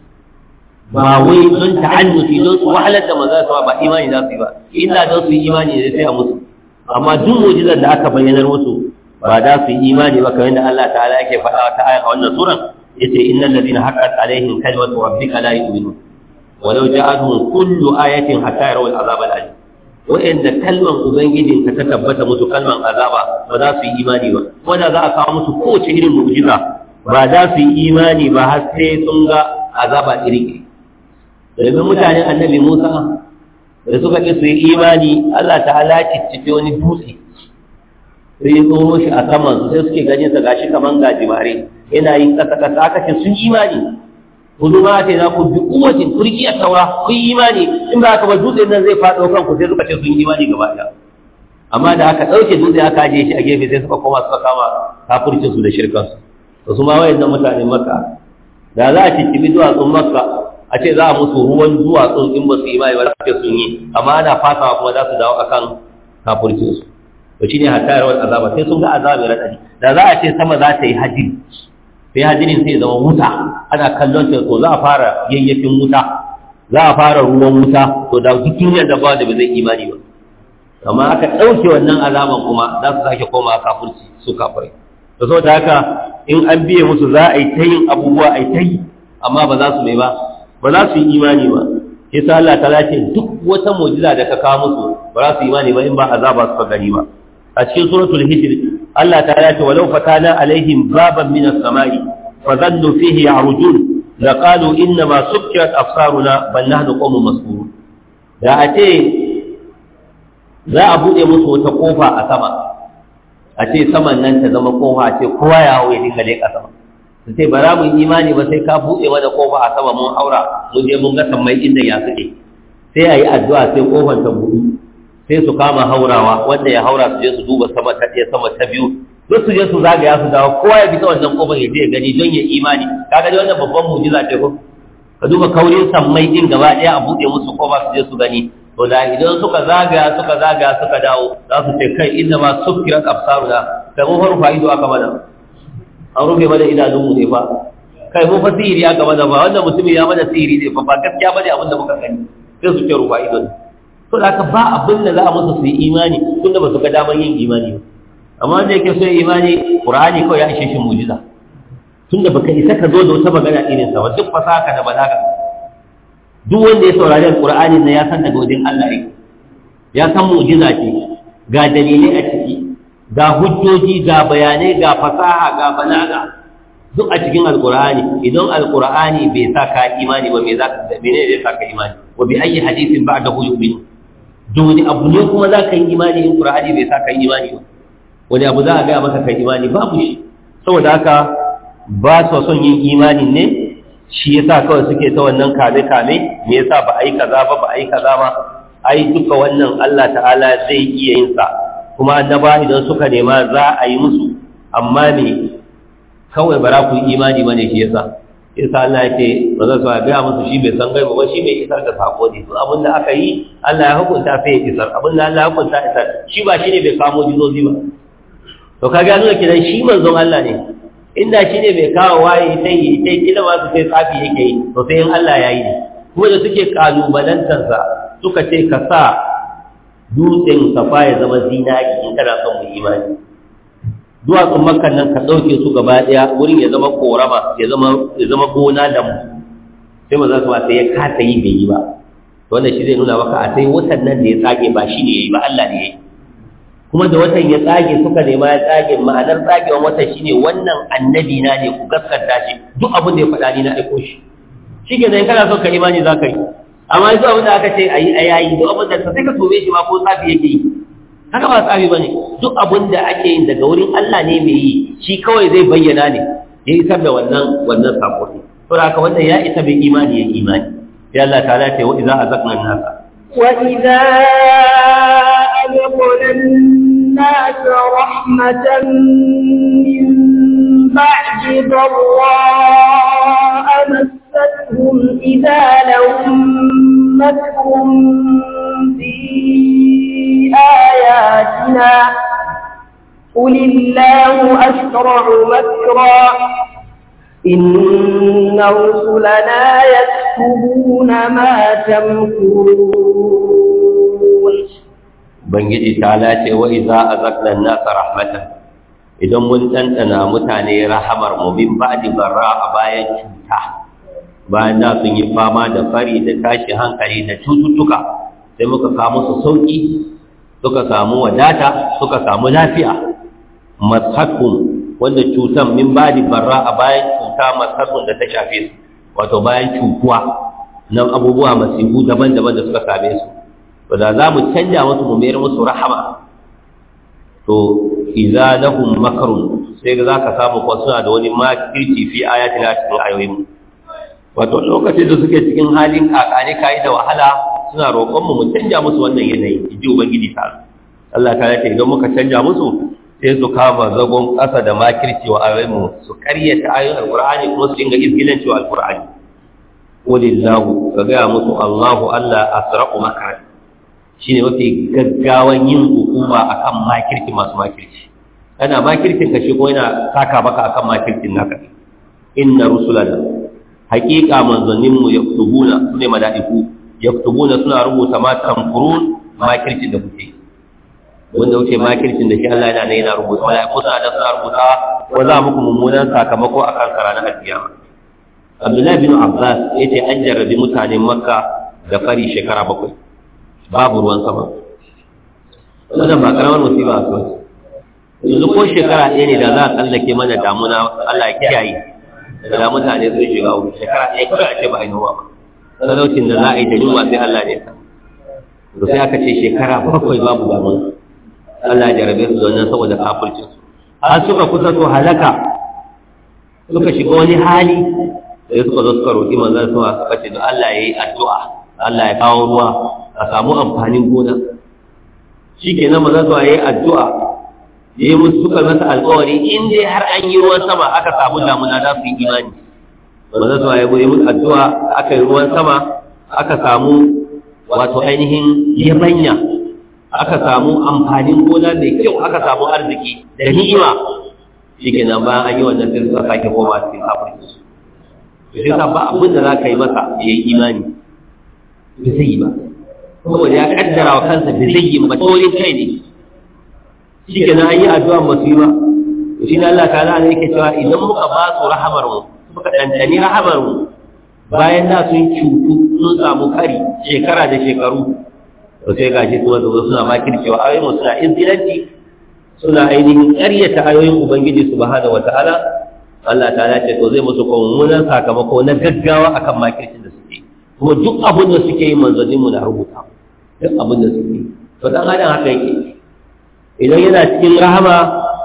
ba wai don ta'annufi don su wahalar da maza su ba imani za su yi ba illa don su yi imani ne sai a musu amma duk mu'jizar da aka bayyanar musu ba za su yi imani ba kamar da Allah ta'ala yake faɗa ta aya a wannan suran yace innal ladina haqqat alaihim kalimatu rabbika la yu'minun walau ja'atuhum kullu ayatin hatta yarawul azab al-alim wa'anda kalman ubangijin ka ta tabbata musu kalman azaba ba za su yi imani ba wanda za a kawo musu kowace irin mu'jiza ba za su yi imani ba har sai sun ga azaba iri domin mutanen annabi Musa da suka ƙi su yi imani Allah ta'ala ciccife wani dutse sai ya tsoro shi a saman su sai suke ganin sa gashi kaman gajimare yana yin kasa kasa aka ce sun imani kudu ma ce za ku bi kuwatin turki a taura kun yi imani in ba haka ba dutse nan zai faɗo kanku sai suka ce sun yi imani gaba ɗaya amma da aka ɗauke dutse aka ajiye shi a gefe sai suka koma suka kama kafurcin su da shirkan su to su ma wayannan mutanen makka da za a ciccibi duwatsun makka a ce za a musu ruwan duwatsun in ba su yi imani ba za ce sun yi amma ana fasawa kuma za su dawo akan kafurcin su to shine hatta yarawar azaba sai sun ga azaba mai radadi da za a ce sama za ta yi hajji sai hajjinin sai zama wuta ana kallon ta to za a fara yayyafin wuta za a fara ruwan wuta to da duk duniyar da ba da ba zai imani ba amma aka ɗauke wannan azaban kuma za su sake koma kafirci su kafirai to saboda haka in an biye musu za a yi ta yin abubuwa a yi ta yi amma ba za su mai ba ba za su yi imani ba sai sa Allah ta ce duk wata mu'jiza da ka kawo musu ba za su yi imani ba in ba azaba suka gani ba a cikin suratul hijr Allah ta ce walau fatana alaihim baban min as-sama'i fa dhallu fihi ya'rujun la qalu inna ma sukkirat absaruna bal nahnu qawmun masbur da a ce za a bude musu wata kofa a sama a ce saman nan ta zama kofa a ce kowa ya hawo ya dinga leƙa sama su ce ba za mu yi imani ba sai ka buɗe mana kofa a sama mun haura mun je mun ga sammai inda ya suke sai a yi addu'a sai kofar ta buɗu sai su kama haurawa wanda ya haura su je su duba sama ta ɗaya sama ta biyu duk su je su zagaya su dawo kowa ya fita wannan kofar ya je ya gani don ya imani kaga dai wannan babban mu'jiza ce ko ka duba kaurin sammai din gaba ɗaya a buɗe musu kofa su je su gani to da idan suka zagaya suka zagaya suka dawo za su ce kai inda ma sukkirat absaruna kai mun faru ido aka mana an rufe mana idanunmu ne fa kai mun fa sihiri aka mana ba wannan mutumin ya mana sihiri ne fa ba gaskiya bane abin da muka gani sai su ce rufa ido ne to da ba abin da za a musu su yi imani tunda ba su ga daman yin imani ba amma wanda yake so imani qur'ani kawai ya ishe shi mu'jiza tunda baka isa ka zo da wata magana irin sa ba duk fasaha da balaga duk wanda ya saurari alqur'ani ne ya san daga wajen Allah yake ya san mu'jiza ce ga dalilai a ciki ga hujjoji ga bayanai ga fasaha ga balaga duk a cikin alqur'ani idan alqur'ani bai sa ka imani ba me za ka mene zai sa ka imani wa bi ayyi hadithin ba'dahu yu'min dole abu ne kuma za ka yi imani in qur'ani bai sa ka yi imani ba wani abu za a ga maka kai imani babu shi saboda haka ba su son yin imanin ne shi yasa kawai suke ta wannan kame kame me yasa ba ai kaza ba ba ai kaza ba ai duka wannan Allah ta'ala zai iya yin sa kuma annaba idan suka nema za a yi musu amma me kawai bara ku yi imani bane shi yasa yasa Allah ya ce ba za su ga musu shi bai san gaiba ba shi bai isar da sako ne to abin da aka yi Allah ya hukunta sai ya isar abin da Allah ya hukunta isar shi ba shi ne bai kamo jizozi ba to ka gano kidan shi manzon Allah ne inda shi ne bai kawo waye sai yi sai kila ma su sai tsafi yake yi to sai in Allah ya yi ne kuma da suke kalubalantarsa suka ce ka sa dutsen safa ya zama zinari in kana son mu imani duwatsun makkan nan ka ɗauke su gaba ɗaya wurin ya zama korama ya zama ya zama gona da mu sai maza su sai ya kasa yi bai yi ba wannan shi zai nuna maka a sai watan nan da ya tsage ba shi ne ya yi ba Allah ne ya yi kuma da watan ya tsage suka nema ya tsage ma'anar tsagewan watan shine wannan annabi na ne ku gaskata shi duk abin da ya faɗa ni na aiko shi shi ke kana son ka imani za ka yi amma duk abin da aka ce a yi a yayi duk abin da sai ka tobe shi ma ko tsafi yake yi haka ba tsafi ba ne duk abin da ake yin daga wurin Allah ne mai yi shi kawai zai bayyana ne ya isar da wannan wannan sako ne to haka wannan ya isa bai imani ya imani sai Allah ta'ala ce wa idza azaqna an-nasa wa idza أذقنا الناس رحمة من بعد ضراء مستهم إذا لهم مكر في آياتنا قل الله أسرع مكرا إن رسلنا يكتبون ما تمكرون Ubangiji ta lace wa iza azaqna an-nasa rahmatan idan mun tantana mutane rahamar mu min ba'di barra a bayan cuta bayan da sun yi fama da fari da tashi hankali da cututtuka sai muka kawo musu sauki suka samu wadata suka samu lafiya mashakum wanda cutan min ba'di barra a bayan cuta mashakum da ta shafe su wato bayan cutuwa nan abubuwa masifu daban-daban da suka same su to da za mu canja musu mu mayar musu rahama to idza lahum makrun sai za ka samu ko suna da wani makirci fi ayatina cikin ayoyin mu wato lokacin da suke cikin halin kakane kai da wahala suna roƙon mu mu canja musu wannan yanayi inji ubangiji ta Allah ta ce idan muka canja musu sai su kama zagon ƙasa da makirci wa ayoyin mu su karyata ayoyin alqur'ani kuma su dinga izgilanci wa alqur'ani walillahu ka gaya musu Allahu Allah asra'u makar shi ne mafi gaggawan yin hukuma a kan makirki masu makirci yana makirkin ka shi ko yana saka baka a kan makirkin naka inna rusulana haƙiƙa manzanninmu ya kutubuna su ne mala'iku ya kutubuna suna rubuta ma tamfurun makircin da kuke wanda wuce makircin da shi Allah yana ne yana rubuta mala'iku suna da suna rubuta ko za muku mummunan sakamako a kan ranar alkiyama Abdullahi bin Abbas ya ce an jarrabi mutanen Makka da fari shekara bakwai babu ruwan sama wannan ba karamar musiba a kawai yanzu ko shekara ɗaya ne da za a tsallake mana damuna Allah ya kiyaye da mutane sun shiga wuri shekara ɗaya kawai a ce ba a yi noma ba talaucin da za a yi da yunwa sai Allah ne ta da sai aka ce shekara bakwai babu damuna Allah ya jarabe su da wannan saboda kafircin su har suka kusa su halaka suka shiga wani hali sai suka zo suka roƙi manzon sama suka ce da Allah ya yi addu'a Allah ya kawo ruwa a samu amfanin gona shi ke nan maza zuwa ya yi addu'a ya yi musu suka masa alkawari in dai har an yi ruwan sama aka samu damuna za su yi imani maza zuwa ya yi musu addu'a aka yi ruwan sama aka samu wato ainihin yabanya aka samu amfanin gona mai kyau aka samu arziki da ni'ima shi ke nan bayan an yi wannan sai suka sake koma cikin kafin su sai sa ba abin da za ka yi masa ya yi imani ba zai yi ba saboda ya kaddara wa kansa da zai yi ba tsorin kai ne shi ke nan an yi addu'a ba su yi ba shi ne Allah ta'ala ne yake cewa idan muka ba su rahamar mu muka ɗanɗani rahamar mu bayan da sun cutu sun samu kari shekara da shekaru to sai gashi kuma zo suna makircewa ayoyin mu suna izgilanci suna ainihin ƙaryata ayoyin ubangiji subhanahu wataala Allah ta'ala ce to zai musu mummunan sakamako na gaggawa akan makircin da suke kuma duk abin da suke yi manzannin mu na rubuta duk abin da suke yi to dan adam haka yake idan yana cikin rahama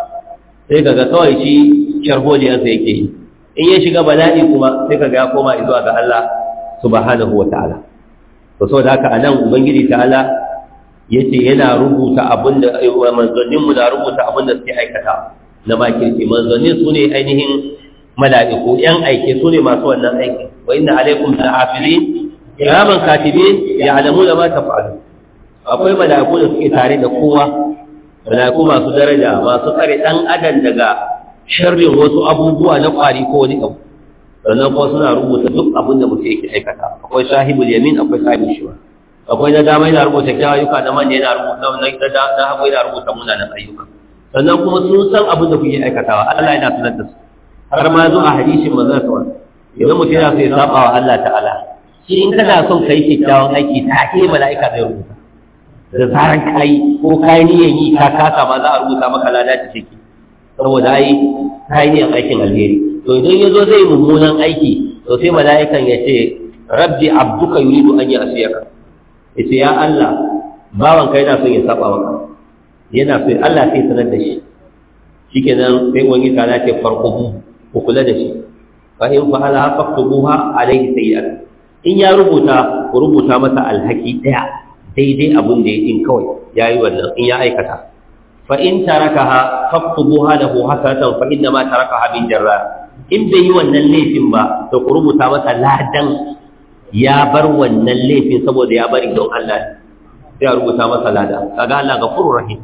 sai kaga kawai shi sharholiyarsa yake yi in ya shiga bala'i kuma sai kaga ya koma zuwa ga Allah subhanahu wa ta'ala to saboda haka anan ubangiji ta'ala yace yana rubuta abin da manzannin mu na rubuta abin da suke aikata na makirci manzannin su ne ainihin mala'iku yan aike su ne masu wannan aiki wa inna alaikum lahafizin kiraman katibin ya'lamuna ma taf'alun akwai mala'iku da suke tare da kowa mala'iku masu daraja masu tsare dan adam daga sharrin wasu abubuwa na kwari ko wani abu sannan kuma suna rubuta duk abin da mutum yake aikata akwai sahibul yamin akwai sahibul shiwa akwai na dama yana rubuta kyawun ayyuka na manya yana rubuta na hagu yana rubuta munanan ayyuka sannan kuma sun san abin da kuke aikatawa Allah yana sanar da su har ma zo a hadisin manzon sa idan mutum yana so ya saba wa Allah ta'ala shi in kana son kai kyakkyawan aiki ta ke mala'ika zai rubuta da zaran kai ko kai niyan yi ka kasa ma za a rubuta maka lada ta ciki saboda ai kai niyan aikin alheri to idan ya zo zai mummunan aiki to sai mala'ikan ya ce rabbi abduka yuridu an ya'siyaka yace ya Allah bawan kai yana son ya saba maka yana so Allah sai sanar da shi shikenan sai wani ta ce farqubu ku kula da shi fa in fa'ala faqtubuha alayhi sayyi'at in ya rubuta ku rubuta masa alhaki daya daidai abun da yake kawai yayi wannan in ya aikata fa in tarakaha faqtubuha lahu hasanatan fa inna ma tarakaha bin jarra in bai yi wannan laifin ba to ku rubuta masa ladan ya bar wannan laifin saboda ya bari don Allah sai a rubuta masa lada kaga Allah gafurur rahim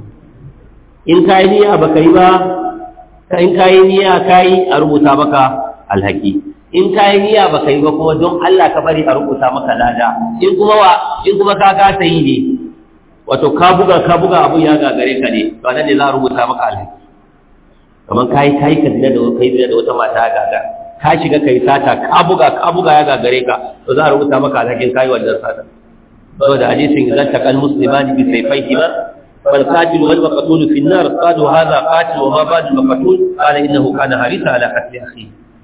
in kai niyya baka yi ba in kai niyya kai a rubuta maka alhaki in kai niyya baka yi ba kuma don Allah ka bari a rubuta maka lada in kuma wa in kuma ka kasa yi ne wato ka buga ka buga abu ya gagare ka ne to nan ne za a rubuta maka alhaki kamar kai kai ka dina da kai dina da wata mata gaga ka shiga kai sata ka buga ka buga ya gagare ka to za a rubuta maka alhakin kai wannan sata saboda hadisin idan taqal muslimani bi sayfayhima fal qatil wal maqtul fi an-nar qalu hadha qatil wa ma ba'd al-maqtul qala innahu kana harisa ala qatl akhi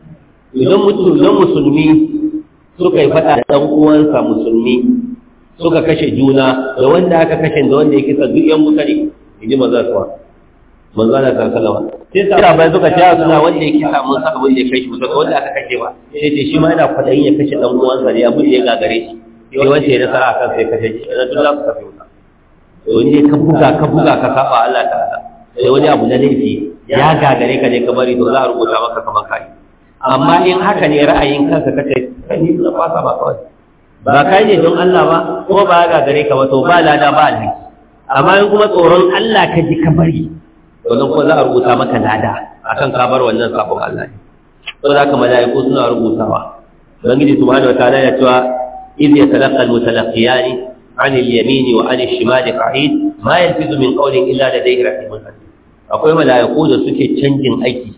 idan mutum idan musulmi suka yi fada da dan uwansa musulmi suka kashe juna da wanda aka kashe da wanda ya kisa duk yan mutane inji maza suwa manzo Allah ta sallama sai sa bai suka ce suna wanda ya kisa mun san abin da ya kashe mutum wanda aka kashe ba sai ce shi ma yana kwadayin ya kashe dan uwansa ne abin da ya gagare shi sai wanda ya nasara akan sai kashe shi da duk za su kashe wuta to wanda ka buga ka buga ka saba Allah ta'ala sai wani abu na laifi ya gagare ka ne ka bari to za a rubuta maka kamar kai amma in haka ne ra'ayin kanka kace kai ni na fasa ba kawai ba kai ne don Allah ba ko ba ya gagare ka ba to ba lada ba alhaki amma in kuma tsoron Allah ka ji ka bari to nan kuma za a rubuta maka lada akan ka bar wannan sabon Allah ne to da haka malaiku suna rubutawa ubangiji subhanahu wataala ya cewa idh yatalaqqa almutalaqiyani عن اليمين وعن الشمال قعيد ما يلفظ من قول الا لديه رقيب عتيد akwai malaiku da suke canjin aiki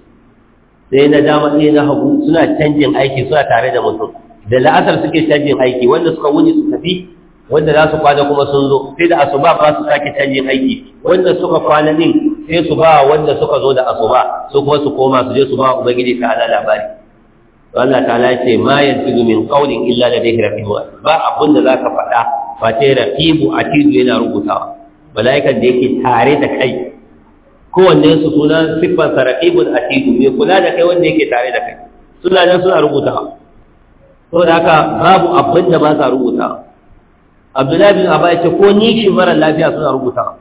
sai na dama sai na hagu suna canjin aiki suna tare da mutum da la'asar suke canjin aiki wanda suka wuni su tafi wanda za su kwana kuma sun zo sai da asuba ba su sake canjin aiki wanda suka kwana din sai su ba wanda suka zo da asuba su kuma su koma su je su ba ubangiji ta ala labari Allah ta'ala ce ma yantizu min qawlin illa ladayhi raqibun ba abun da zaka faɗa fa sai raqibu atidu yana rubutawa malaikan da yake tare da kai kowanne su suna siffar sa raqibun atidu mai kula da kai wanda yake tare da kai suna nan suna rubutawa saboda haka babu abin da ba sa rubutawa Abdullahi bin Abba ya ce ko nishi mara lafiya suna rubutawa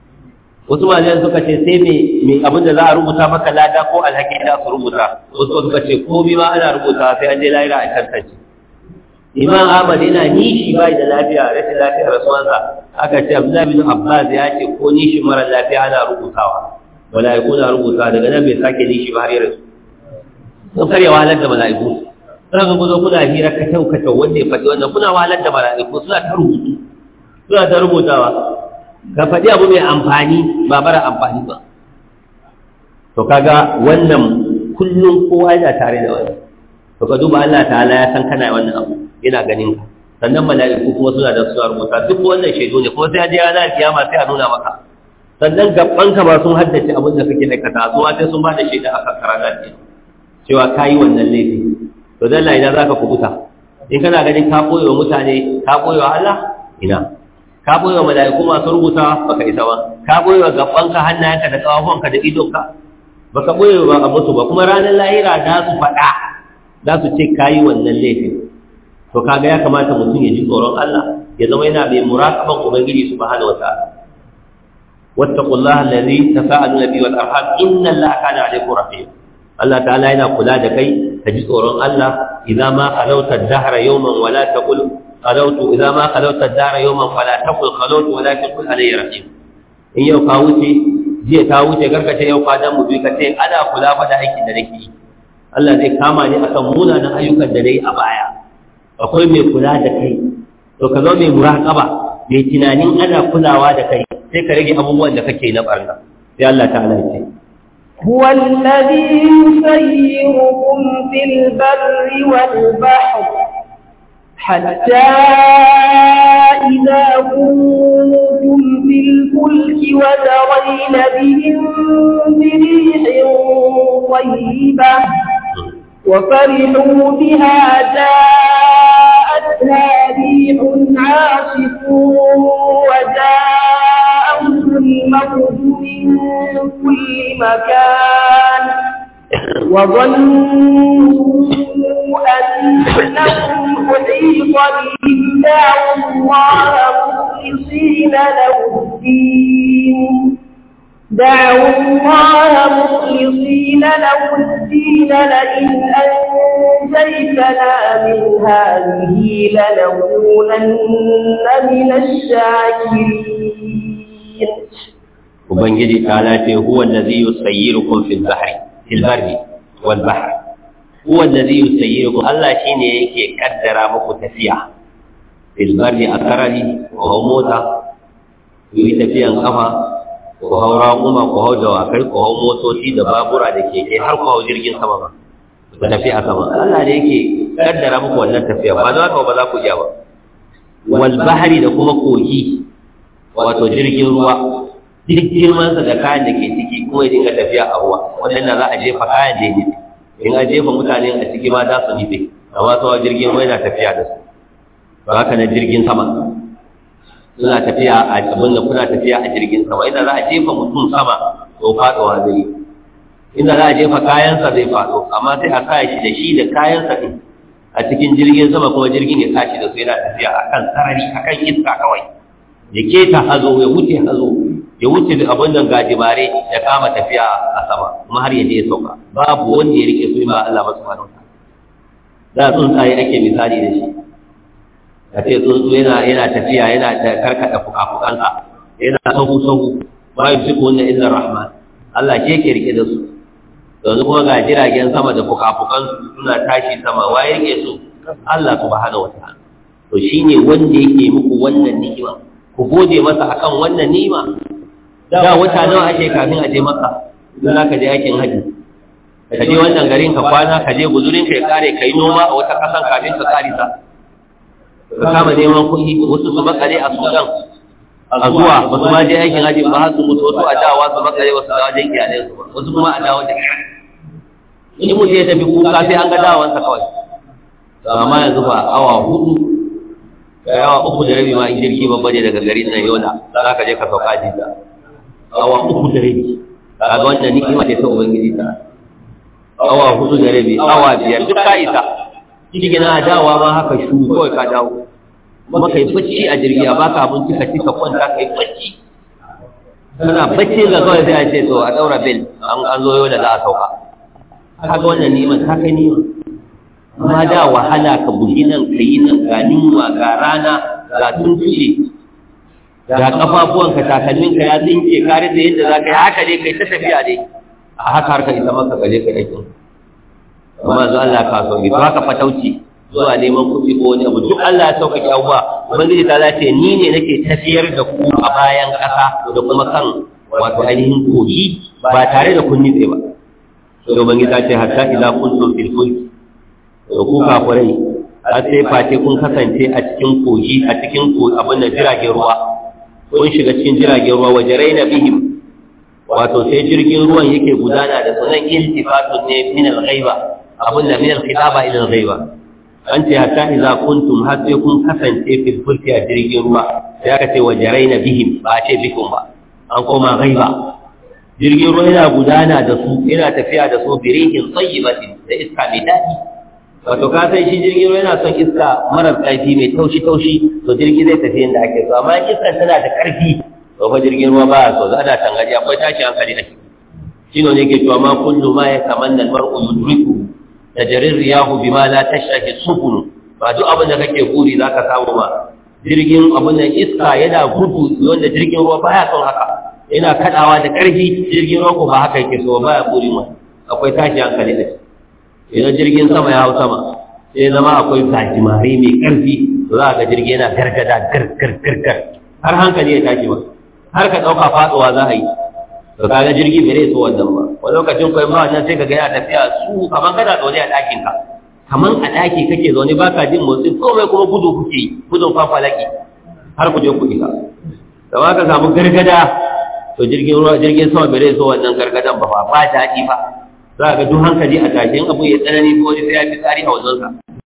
wasu malayan suka ce sai mai abinda za a rubuta maka lada ko alhaki da su rubuta wasu suka ce komi ma ana rubuta sai an je lahira a tantance imam ahmad yana nishi bai da lafiya rashin lafiyar rasuwansa aka ce abdullahi bin abbas ya ce ko nishi mara lafiya ana rubutawa mala'iku na rubuta daga nan bai sake nishi ba har ya rasu sun karya wahalar da mala'iku suna ga guzo kuna hira ka kyau ka kyau wanda ya faɗi wannan kuna wahalar da mala'iku suna ta rubutu suna ta rubutawa ka faɗi abu mai amfani ba mara amfani ba to kaga wannan kullum kowa yana tare da wani to ka duba Allah ta'ala ya san kana wannan abu yana ganin ka sannan mala'iku kuma suna da suna rubuta duk wannan shaidu ne kuma sai a je ranar kiyama sai a nuna maka sannan gaban ka ba sun haddace abin da kake aikata su ma sai sun ba da shaida a kan ranar kiyama cewa ka yi wannan laifi to dan Allah idan zaka kubuta in kana ganin ka koyo wa mutane ka koyo wa Allah ina ka koyo wa mala'iku masu rubuta baka isa ba ka koyo wa gabanka hannayenka da kafafunka da idonka baka koyo ba a musu ba kuma ranar lahira za su faɗa za su ce kayi wannan laifin to kaga ya kamata mutum ya ji tsoron Allah ya zama yana mai muraqaban ubangiji subhanahu wataala wattaqullaha allazi tasaaluna bihi wal arham inna allaha kana alaykum rahim Allah ta'ala yana kula da kai ka ji tsoron Allah idza ma khalawta ad-dahra yawman wala taqul khalawtu idza ma khalawta ad-dahra yawman fala taqul khalawtu walakin qul alayya rahim in yau ka wuce jiya ta wuce garkace yau ka dan mu bi ka ce ana kula fa da aikin da nake yi Allah zai kama ni akan munanan ayyukan da nayi a baya akwai mai kula da kai to ka zo mai muraqaba mai tunanin ana kulawa da kai sai ka rage abubuwan da kake na barna sai Allah ta'ala ya ce هو الذي يسيركم في البر والبحر حتى إذا كنتم في الفلك وترين بهم بريح طيبة وفرحوا بها جاءتها ريح عاصف وجاءهم الموت من كل مكان وظنوا أنهم أحيط بهم دعوا الله مخلصين له الدين دعوا الله مخلصين له الدين لئن أنجيتنا من هذه لنكونن من الشاكرين ubangiji ta lace huwa allazi yusayyirukum fil bahri fil barri wal bahr huwa allazi yusayyirukum Allah shine yake kaddara muku tafiya fil barri akarari ko mota yi tafiyan kafa ko haura kuma ko hau dawakai ko hau motoci da babura da keke har ko hau jirgin sama ba ku tafi a sama Allah ne yake kaddara muku wannan tafiya ba za ka ba za ku iya ba wal bahri da kuma kogi wato jirgin ruwa duk girmansa da kayan da ke ciki kuma ya dinga tafiya a ruwa wannan za a jefa kayan da ya in a jefa mutane a ciki ma za su nufe amma sauwa jirgin ruwa yana tafiya da su ba haka na jirgin sama suna tafiya a abin da kuna tafiya a jirgin sama inda za a jefa mutum sama to faɗowa zai inda za a jefa kayansa zai faɗo amma sai a sa shi da shi da kayansa ɗin a cikin jirgin sama kuma jirgin ya tashi da su yana tafiya akan sarari akan iska kawai ya keta hazo ya wuce hazo ya wuce da abin nan gajimare ya kama tafiya a sama kuma har ya je ya sauka babu wanda ya rike su ba Allah subhanahu wataala da tsuntsaye ake misali da shi a ce tsuntsu yana yana tafiya yana da karkada fukafukansa yana sahu sahu ba yi su kunna illa rahman Allah ke ke rike da su yanzu kuma ga jiragen sama da fukafukansu suna tashi sama waye rike su Allah subhanahu wataala to shine wanda yake muku wannan ni'ima ku gode masa akan wannan ni'ima da wata nawa ake kafin a je maka idan ka je aikin haji ka je wannan garin ka kwana ka je guzurin ka ya kare kai noma a wata kasan kafin ka karisa ka kama neman kuɗi wasu su makale a sudan a zuwa ba su ma je aikin haji ba har su mutu wasu a dawa su makale wasu da wajen iyalai su ba wasu kuma a dawo da in mutum ya tafi kuka sai an ga dawansa kawai amma yanzu ba awa hudu yawa uku da rabi ma in jirgi babba ne daga garin nan yola za ka je ka sauka jida awa uku da rabi kaga wannan ni'ima ce ta ubangiji ta awa hudu da rabi awa biyar duk ka isa shi na dawa ma haka shu kawai ka dawo kuma kai bacci a jirgi a baka abinci ka ci ka kwanta kai bacci kana bacci ga kawai sai a ce to a daura bel an zo yola za a sauka kaga wannan ni'ima ta kai ni'ima ma da wahala ka bugi nan ka yi nan ga yunwa ga rana ga tuntuce ga kafafuwanka takalminka ya tsinke ka rasa yadda za ka yi haka dai kai ta tafiya dai a haka har ka isa maka gaje ka aikin amma zuwa Allah ka sauki to haka fatauci zuwa neman kuɗi ko wani abu duk Allah ya sauƙaƙe abubuwa ubangiji ta ce ni ne nake tafiyar da ku a bayan ƙasa da kuma kan wato ainihin kogi ba tare da kun nitse ba sai ubangiji ta ce hatta idza kuntum fil fulki da ku kafirai har sai face kun kasance a cikin kogi a cikin abin da jiragen ruwa kun shiga cikin jiragen ruwa waje raina bihim wato sai jirgin ruwan yake gudana da sunan iltifatun ne min al-ghaiba abin da min al-khitaba ila al-ghaiba an ce hatta idza kuntum har sai kun kasance fil fulki a jirgin ruwa sai aka ce wajaraina bihim ba a ce bikum ba an koma ghaiba jirgin ruwa yana gudana da su yana tafiya da su birihin tayyibatin da iska mai daɗi wato ka san shi jirgin ruwa yana son iska marar ƙarfi mai taushi taushi to jirgi zai tafi inda ake so amma iska tana da ƙarfi to fa jirgin ruwa ba so za a tangaji akwai tashi hankali a ciki shi ne ke cewa ma kullu ma ya tamanna al-mar'u yudriku tajarir riyahu bima la tashaki subun ba duk abin da kake buri zaka samu ba jirgin abin da iska yana gudu wanda jirgin ruwa baya son haka yana kadawa da ƙarfi jirgin ruwa ko ba haka yake so baya buri ma akwai tashi hankali da shi idan jirgin sama ya hau sama sai zama akwai gajimare mai ƙarfi to za ga jirgi yana gargada gargargargar har hankali ya tashi ba har ka ɗauka fatsuwa za a yi to kaga jirgi bai rai so wannan ba wani lokacin kai ma wannan sai ka ga yana tafiya su kaman kana zaune a ɗakin ka kaman a ɗaki kake zaune baka jin motsi komai kuma gudu kuke yi gudun fafalaki har ku je ku isa da ma ka samu gargada to jirgin ruwa jirgin sama bai rai so wannan gargadan ba ba daɗi ba za ga duk hankali a tashi in abu ya tsanani ko wani sai ya fi tsari a wajensa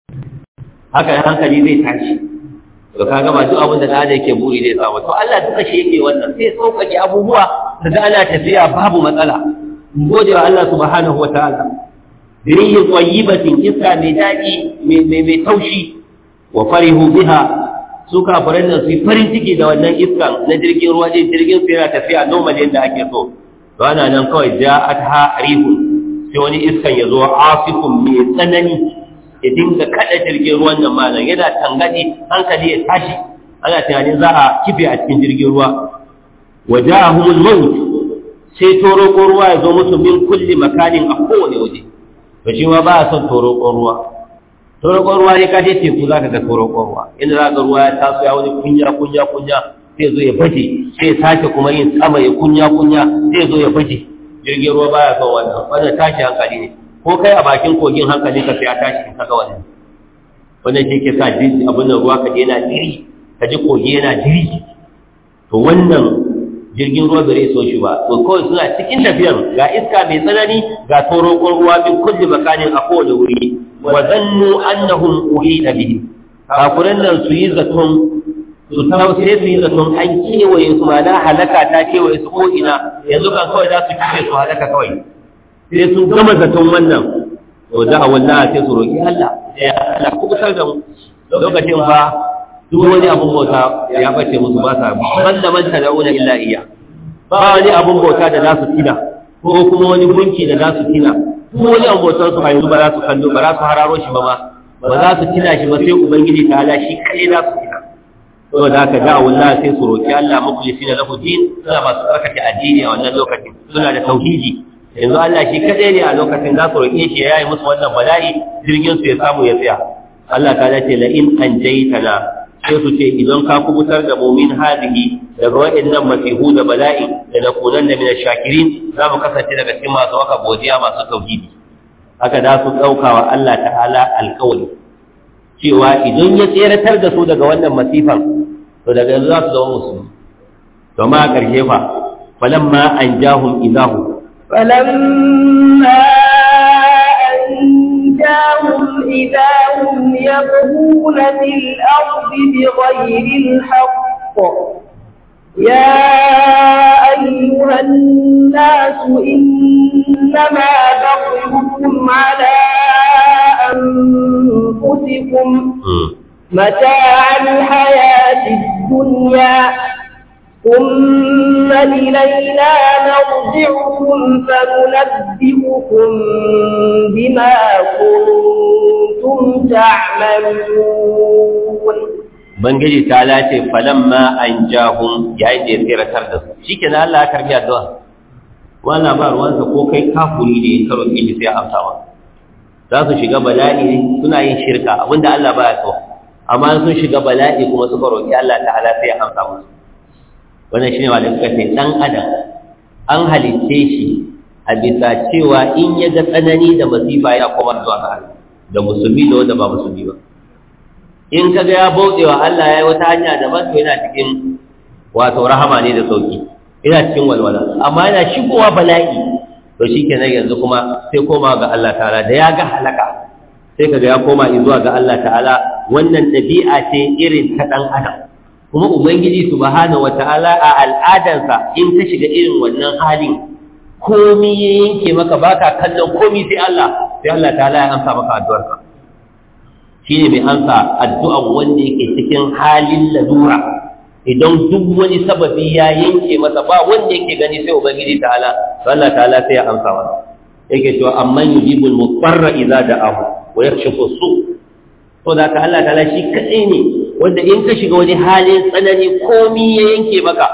haka hankali zai tashi to ka gaba duk abin da da yake buri zai samu to Allah duka shi yake wannan sai sauƙaƙe abubuwa kaga ana tafiya babu matsala gode wa Allah subhanahu wa ta'ala birihin tayyibatin iska mai daɗi mai mai taushi wa farihu biha su kafiran nan su yi farin ciki da wannan iskan na jirgin ruwa ne jirgin su yana tafiya normal yadda ake so to ana nan kawai ja'at ha rihun sai wani iskan ya zo asifun mai tsanani ya dinga kada jirgin ruwan nan malam yana tangadi hankali ya tashi ana tunanin za a kife a cikin jirgin ruwa wa ja'ahumul maut sai toroko ruwa ya zo musu min kulli makanin a kowane waje to shi ma ba a son toroko ruwa toroko ruwa ne ka je teku za ka ga toroko ruwa inda za ka ruwa ya taso ya wani kunya kunya kunya sai zo ya baje sai sake kuma yin sama ya kunya kunya sai zo ya baje jirgin ruwa baya son wannan wannan tashi hankali ne ko kai a bakin kogin hankali ka sai ya tashi ka ga wannan wannan shi ke sa jirgi abin nan ruwa ka je yana diri ka ji kogi yana diri to wannan jirgin ruwa bai so shi ba to kawai suna cikin tafiyar ga iska mai tsanani ga torokon ruwa min kulli makanin a kowane wuri wa zannu annahum uhida bihi kafiran nan su yi zaton su tawo sai su yi zaton an kewaye su ma na halaka ta kewaye su ko ina yanzu kan kawai za su kife su halaka kawai sai sun gama zaton wannan to da a wallahi sai su roki Allah sai Allah ku kusar da mu lokacin fa duk wani abun bauta ya bace musu ba sa ban da man tad'una illa iya ba wani abun bauta da za su tina ko kuma wani gunki da za su tina ko wani abun bautar su a yanzu ba za su kallo ba za su hararo shi ba ma ba za su tina shi ba sai ubangiji ta ala shi kai za su tina to da haka da'a wallahi sai su roki Allah mukhlisina lahu din suna masu tsarkake addini a wannan lokacin suna da tauhidi yanzu Allah shi kadai ne a lokacin za su roke shi ya yi musu wannan bala'i jirgin su ya samu ya tsaya Allah ta ce la in anjaytana sai su ce idan ka kubutar da mumin hadihi daga waɗannan masihu da bala'i da na kunan da mina shakirin za mu kasance daga cikin masu waka godiya masu tauhidi haka da su ɗauka wa Allah ta'ala alƙawari cewa idan ya tseratar da su daga wannan masifan to daga yanzu za su zama musulmi to ma a ƙarshe fa falamma an jahum idahu فلما أنجاهم إذا هم يبغون في الأرض بغير الحق يا أيها الناس إنما بغيكم على أنفسكم متاع الحياة الدنيا ثم إلينا مرجعكم فننبئكم بما كنتم تعملون Bangiji ta lace falamma an jahun yayin da ya tsiratar da su shi ke Allah ya karbi addu'a wannan ba ruwansa ko kai kafuri ne ka roƙe shi sai amsa wa za su shiga bala'i ne suna yin shirka abinda Allah baya so amma sun shiga bala'i kuma suka roƙi Allah ta'ala sai ya amsa musu wannan shine wanda suka ce dan adam an halitte shi a bisa cewa in ya ga tsanani da masifa ya koma zuwa ga Allah da musulmi da wanda ba musulmi ba in kaga ya bauɗe wa Allah ya yi wata hanya daban to yana cikin wato rahama ne da sauki yana cikin walwala amma yana shigowa bala'i to shikenan yanzu kuma sai koma ga Allah ta'ala da ya ga halaka sai kaga ya koma zuwa ga Allah ta'ala wannan ɗabi'a ce irin ta ɗan adam kuma ubangiji subhanahu wata'ala a al'adansa in ka shiga irin wannan halin komi ya yanke maka baka kallon komi sai Allah sai Allah ta'ala ya amsa maka addu'arka shine mai amsa addu'an wanda yake cikin halin lalura idan duk wani sababi ya yanke masa ba wanda yake gani sai ubangiji ta'ala to Allah ta'ala sai ya amsa masa yake cewa amman yujibul mutarra idza da'ahu wa yakshifu su to da ka Allah ta'ala shi kadai ne wanda in ka shiga wani halin tsanani komi ya yanke maka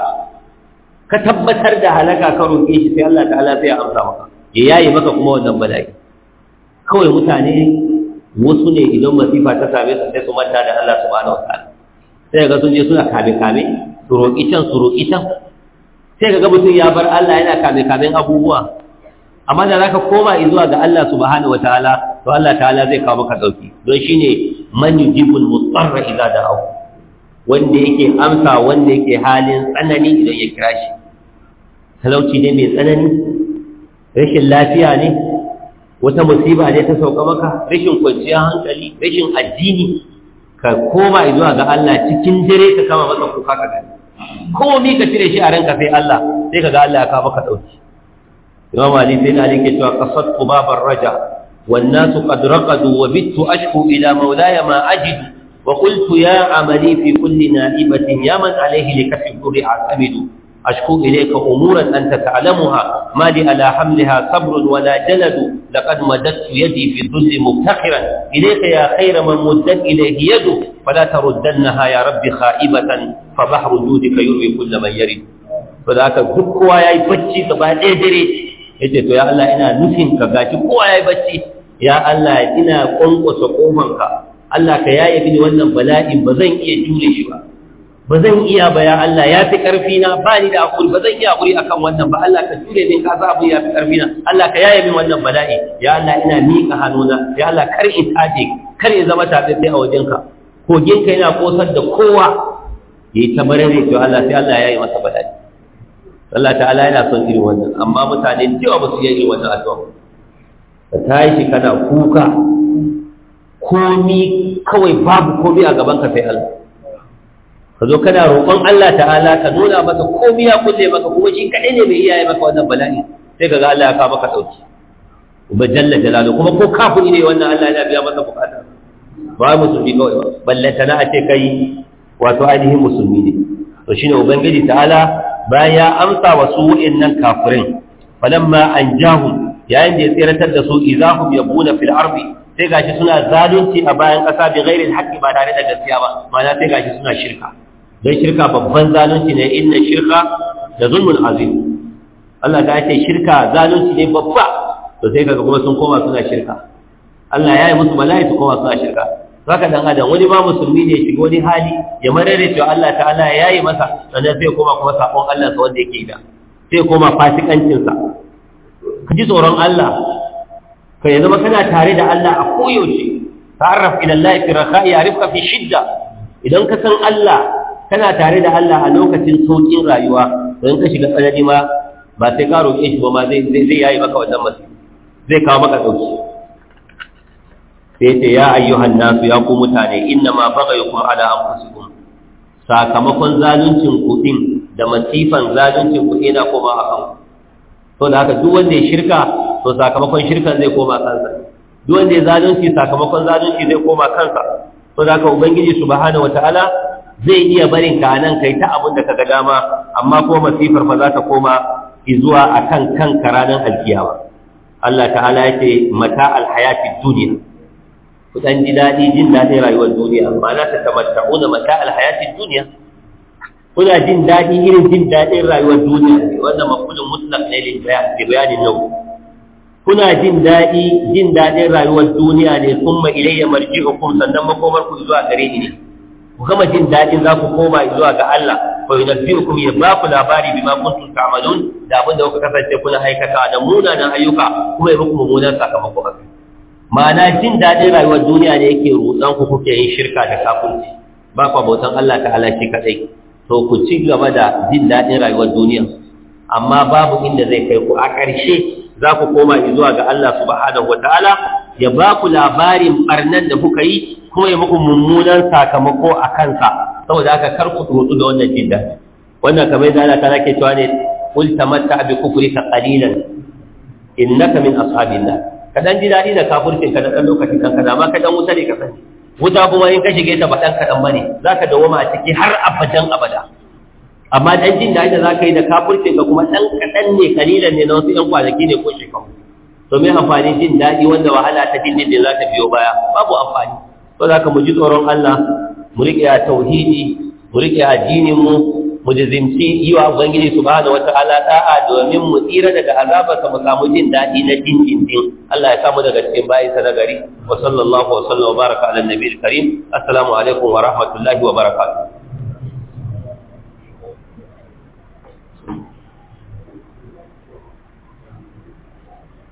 ka tabbatar da halaka ka roƙe shi sai Allah ta'ala sai ya amsa maka ya yayi maka kuma wannan bala'i kawai mutane wasu ne idan masifa ta same su sai su manta da Allah subhanahu wataala sai ga sun je suna kame kame su roƙi can su roƙi can sai ga mutum ya bar Allah yana kame kamen abubuwa amma da zaka koma zuwa ga Allah subhanahu wataala to Allah ta'ala zai kawo maka dauki don shine man yujibul mutarra idza da'ahu wanda yake amsa wanda yake halin tsanani idan ya kira shi talauci ne mai tsanani rashin lafiya ne wata musiba ne ta sauka maka rashin kwanciyar hankali rashin addini ka koma zuwa ga Allah cikin dare ka kama masa kuka ka gani komai ka cire shi a ranka sai Allah sai ka ga Allah ya kawo maka dauki Imam Ali sai Ali ke cewa qasattu babar raja wan nasu qad raqadu wa bittu ashku ila mawlaya ma ajidu وقلت يا عملي في كل نائبة يا من عليه لكف الدر أعتمد أشكو إليك أمورا أنت تعلمها ما لي على حملها صبر ولا جلد لقد مددت يدي في الذل مفتخرا إليك يا خير من مدت إليه يده فلا تردنها يا رب خائبة فبحر جودك يروي كل من يرد فذاك كوا يا بچي كبا ديدري yace to ya Allah ina nufin ka gashi kowa yayi bacci ya Allah ina kwankwasa kofanka Allah ka yaye mini wannan bala'in ba zan iya jure shi ba ba zan iya ba ya Allah ya fi ƙarfi na ba ni da hakuri ba zan iya hakuri akan wannan ba Allah ka jure min ka sa abu ya fi ƙarfi na Allah ka yaye min wannan bala'i ya Allah ina miƙa hannuna ya Allah kar in taje kar in zama tafe sai a wajenka kogin ka yana kosar da kowa yayi ta barare to Allah sai Allah ya yi masa bala'i Allah ta'ala yana son irin wannan amma mutane cewa ba su yi irin wannan addu'a ka tashi kana kuka komi kawai babu komi a gaban ka sai Allah ka zo kana roƙon Allah ta'ala ka nuna masa komi ya kulle maka kuma shi kaɗai ne mai iyaye maka wannan bala'i sai ka ga Allah ya kawo maka ɗauki uba jalla jalalu kuma ko kafiri ne wannan Allah ya biya masa bukata ba musulmi kawai ba ballanta na a ce kai wato ainihin musulmi ne to shine ubangiji ta'ala bayan ya amsa wa su wa'annan kafirin falamma anjahum yayin da ya tsiratar da su idahum yabuna fil ardi sai gashi suna zalunci a bayan ƙasa bi ghairil haqqi ba tare da gaskiya ba ma'ana sai gashi suna shirka dan shirka babban zalunci ne inna shirka da zulmun azim Allah ta ce shirka zalunci ne babba to sai kaga kuma sun koma suna shirka Allah ya yi musu bala'i su koma suna shirka zaka dan adam wani ma musulmi ne shiga wani hali ya marare cewa Allah ta'ala ya yi masa sannan sai koma kuma sabon Allah sa wanda yake da sai koma fasikancin sa ka ji tsoron Allah ka ya zama kana tare da Allah a koyaushe ta'arraf ila Allah fi rakha'i ya'rifka fi shidda idan ka san Allah kana tare da Allah a lokacin saukin rayuwa don ka shiga tsanani ma ba sai ka roƙe shi ba ma zai zai yayi maka wannan masu zai kawo maka dauki sai ce ya ayyuhan nasu ya ku mutane inna ma baghayukum ala anfusikum sakamakon zaluncin kuɗin da masifan zaluncin kuɗi na koma a kanku to da haka duk wanda ya shirka to sakamakon shirkan zai koma kansa duk wanda ya zalunci sakamakon zalunci zai koma kansa to da haka ubangiji subhanahu wataala zai iya barin ka nan kai ta abin da kaga dama amma ko masifar fa za ta koma zuwa akan kanka ranar alkiyama Allah ta'ala ya ce mata alhayati duniya ku dan ji dadi jin dadin rayuwar duniya ma'ana ta tamatta'una mata alhayati duniya kuna jin daɗi irin jin daɗin rayuwar duniya ne wannan mafulin mutlaq ne da bayanin nau kuna jin daɗi jin daɗin rayuwar duniya ne kuma ilayya marji'ukum sannan makomar ku zuwa gare ni ne ku gama jin daɗin za ku koma zuwa ga Allah fa yunabbi'ukum ya ba ku labari bima kuntum ta'malun da abin da kuka kasance kuna aikata da munanan ayyuka kuma ya muku mummunan sakamako a kai ma'ana jin daɗin rayuwar duniya ne yake rutsan ku kuke yin shirka da kafirci ba ku bautan Allah ta'ala shi kadai to ku ci gaba da jin daɗin rayuwar duniya amma babu inda zai kai ku a ƙarshe za ku koma zuwa ga Allah subhanahu wataala ya ba ku labarin barnan da kuka yi kuma ya muku mummunan sakamako a kansa saboda haka kar ku tsotsu da wannan jin daɗi wannan kamar da Allah ta nake cewa ne qul tamatta bi kufrika qalilan innaka min ashabin nar ka dan ji daɗi da kafircin ka da dan lokaci kan kaza ma ka dan wuta ne ka sani wuta kuma in ka shige ta ba dan kadan bane zaka dawoma a ciki har abadan abada amma dan jin daɗi da zaka yi da kafircin ka kuma dan kadan ne kalilan ne na wasu yan kwanaki ne ko shekaru to me amfani jin daɗi wanda wahala ta din din za ta biyo baya babu amfani to zaka mu ji tsoron Allah mu rike a tauhidi mu rike addinin mu mu jizimci yi wa ubangiji subhanahu wataala da'a domin mu tsira daga azabarsa mu samu jin daɗi na jin jin din Allah ya samu daga cikin bayinsa na gari wa sallallahu wa sallam wa baraka ala nabiyil karim assalamu alaikum wa rahmatullahi wa barakatuh